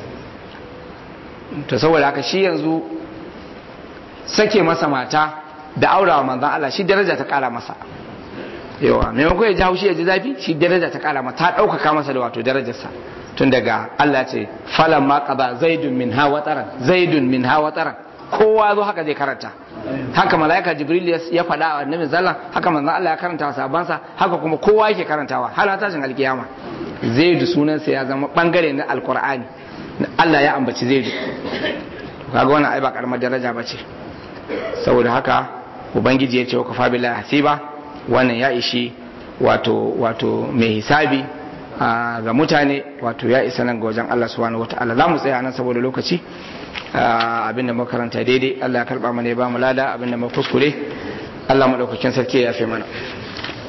to saboda haka shi yanzu sake masa mata da aurawa manzan Allah shi daraja ta kara masa yawa maimakon ya ji haushi ya ji zafi shi daraja ta kara masa ta ɗaukaka masa da wato darajarsa tun daga Allah ce falan ma qada zaidun min ha wataran zaidun min ha wataran kowa zo haka zai karanta haka malaika jibril ya faɗa a annabi zallan haka manzon Allah ya karanta wa sabansa haka kuma kowa yake karantawa har tashin alkiyama zaidu sunansa ya zama bangare na alqur'ani Allah ya ambaci zaidu kaga wannan ai ba karamar daraja bace saboda haka ubangiji ya ce wa kafa billahi hasiba wannan ya ishi wato wato mai hisabi ga mutane wato ya isa nan ga wajen Allah subhanahu wataala za mu tsaya nan saboda lokaci abinda muka karanta daidai Allah ya karba mana ya ba mu lada abinda muka kuskure Allah madaukakin sarki ya yafe mana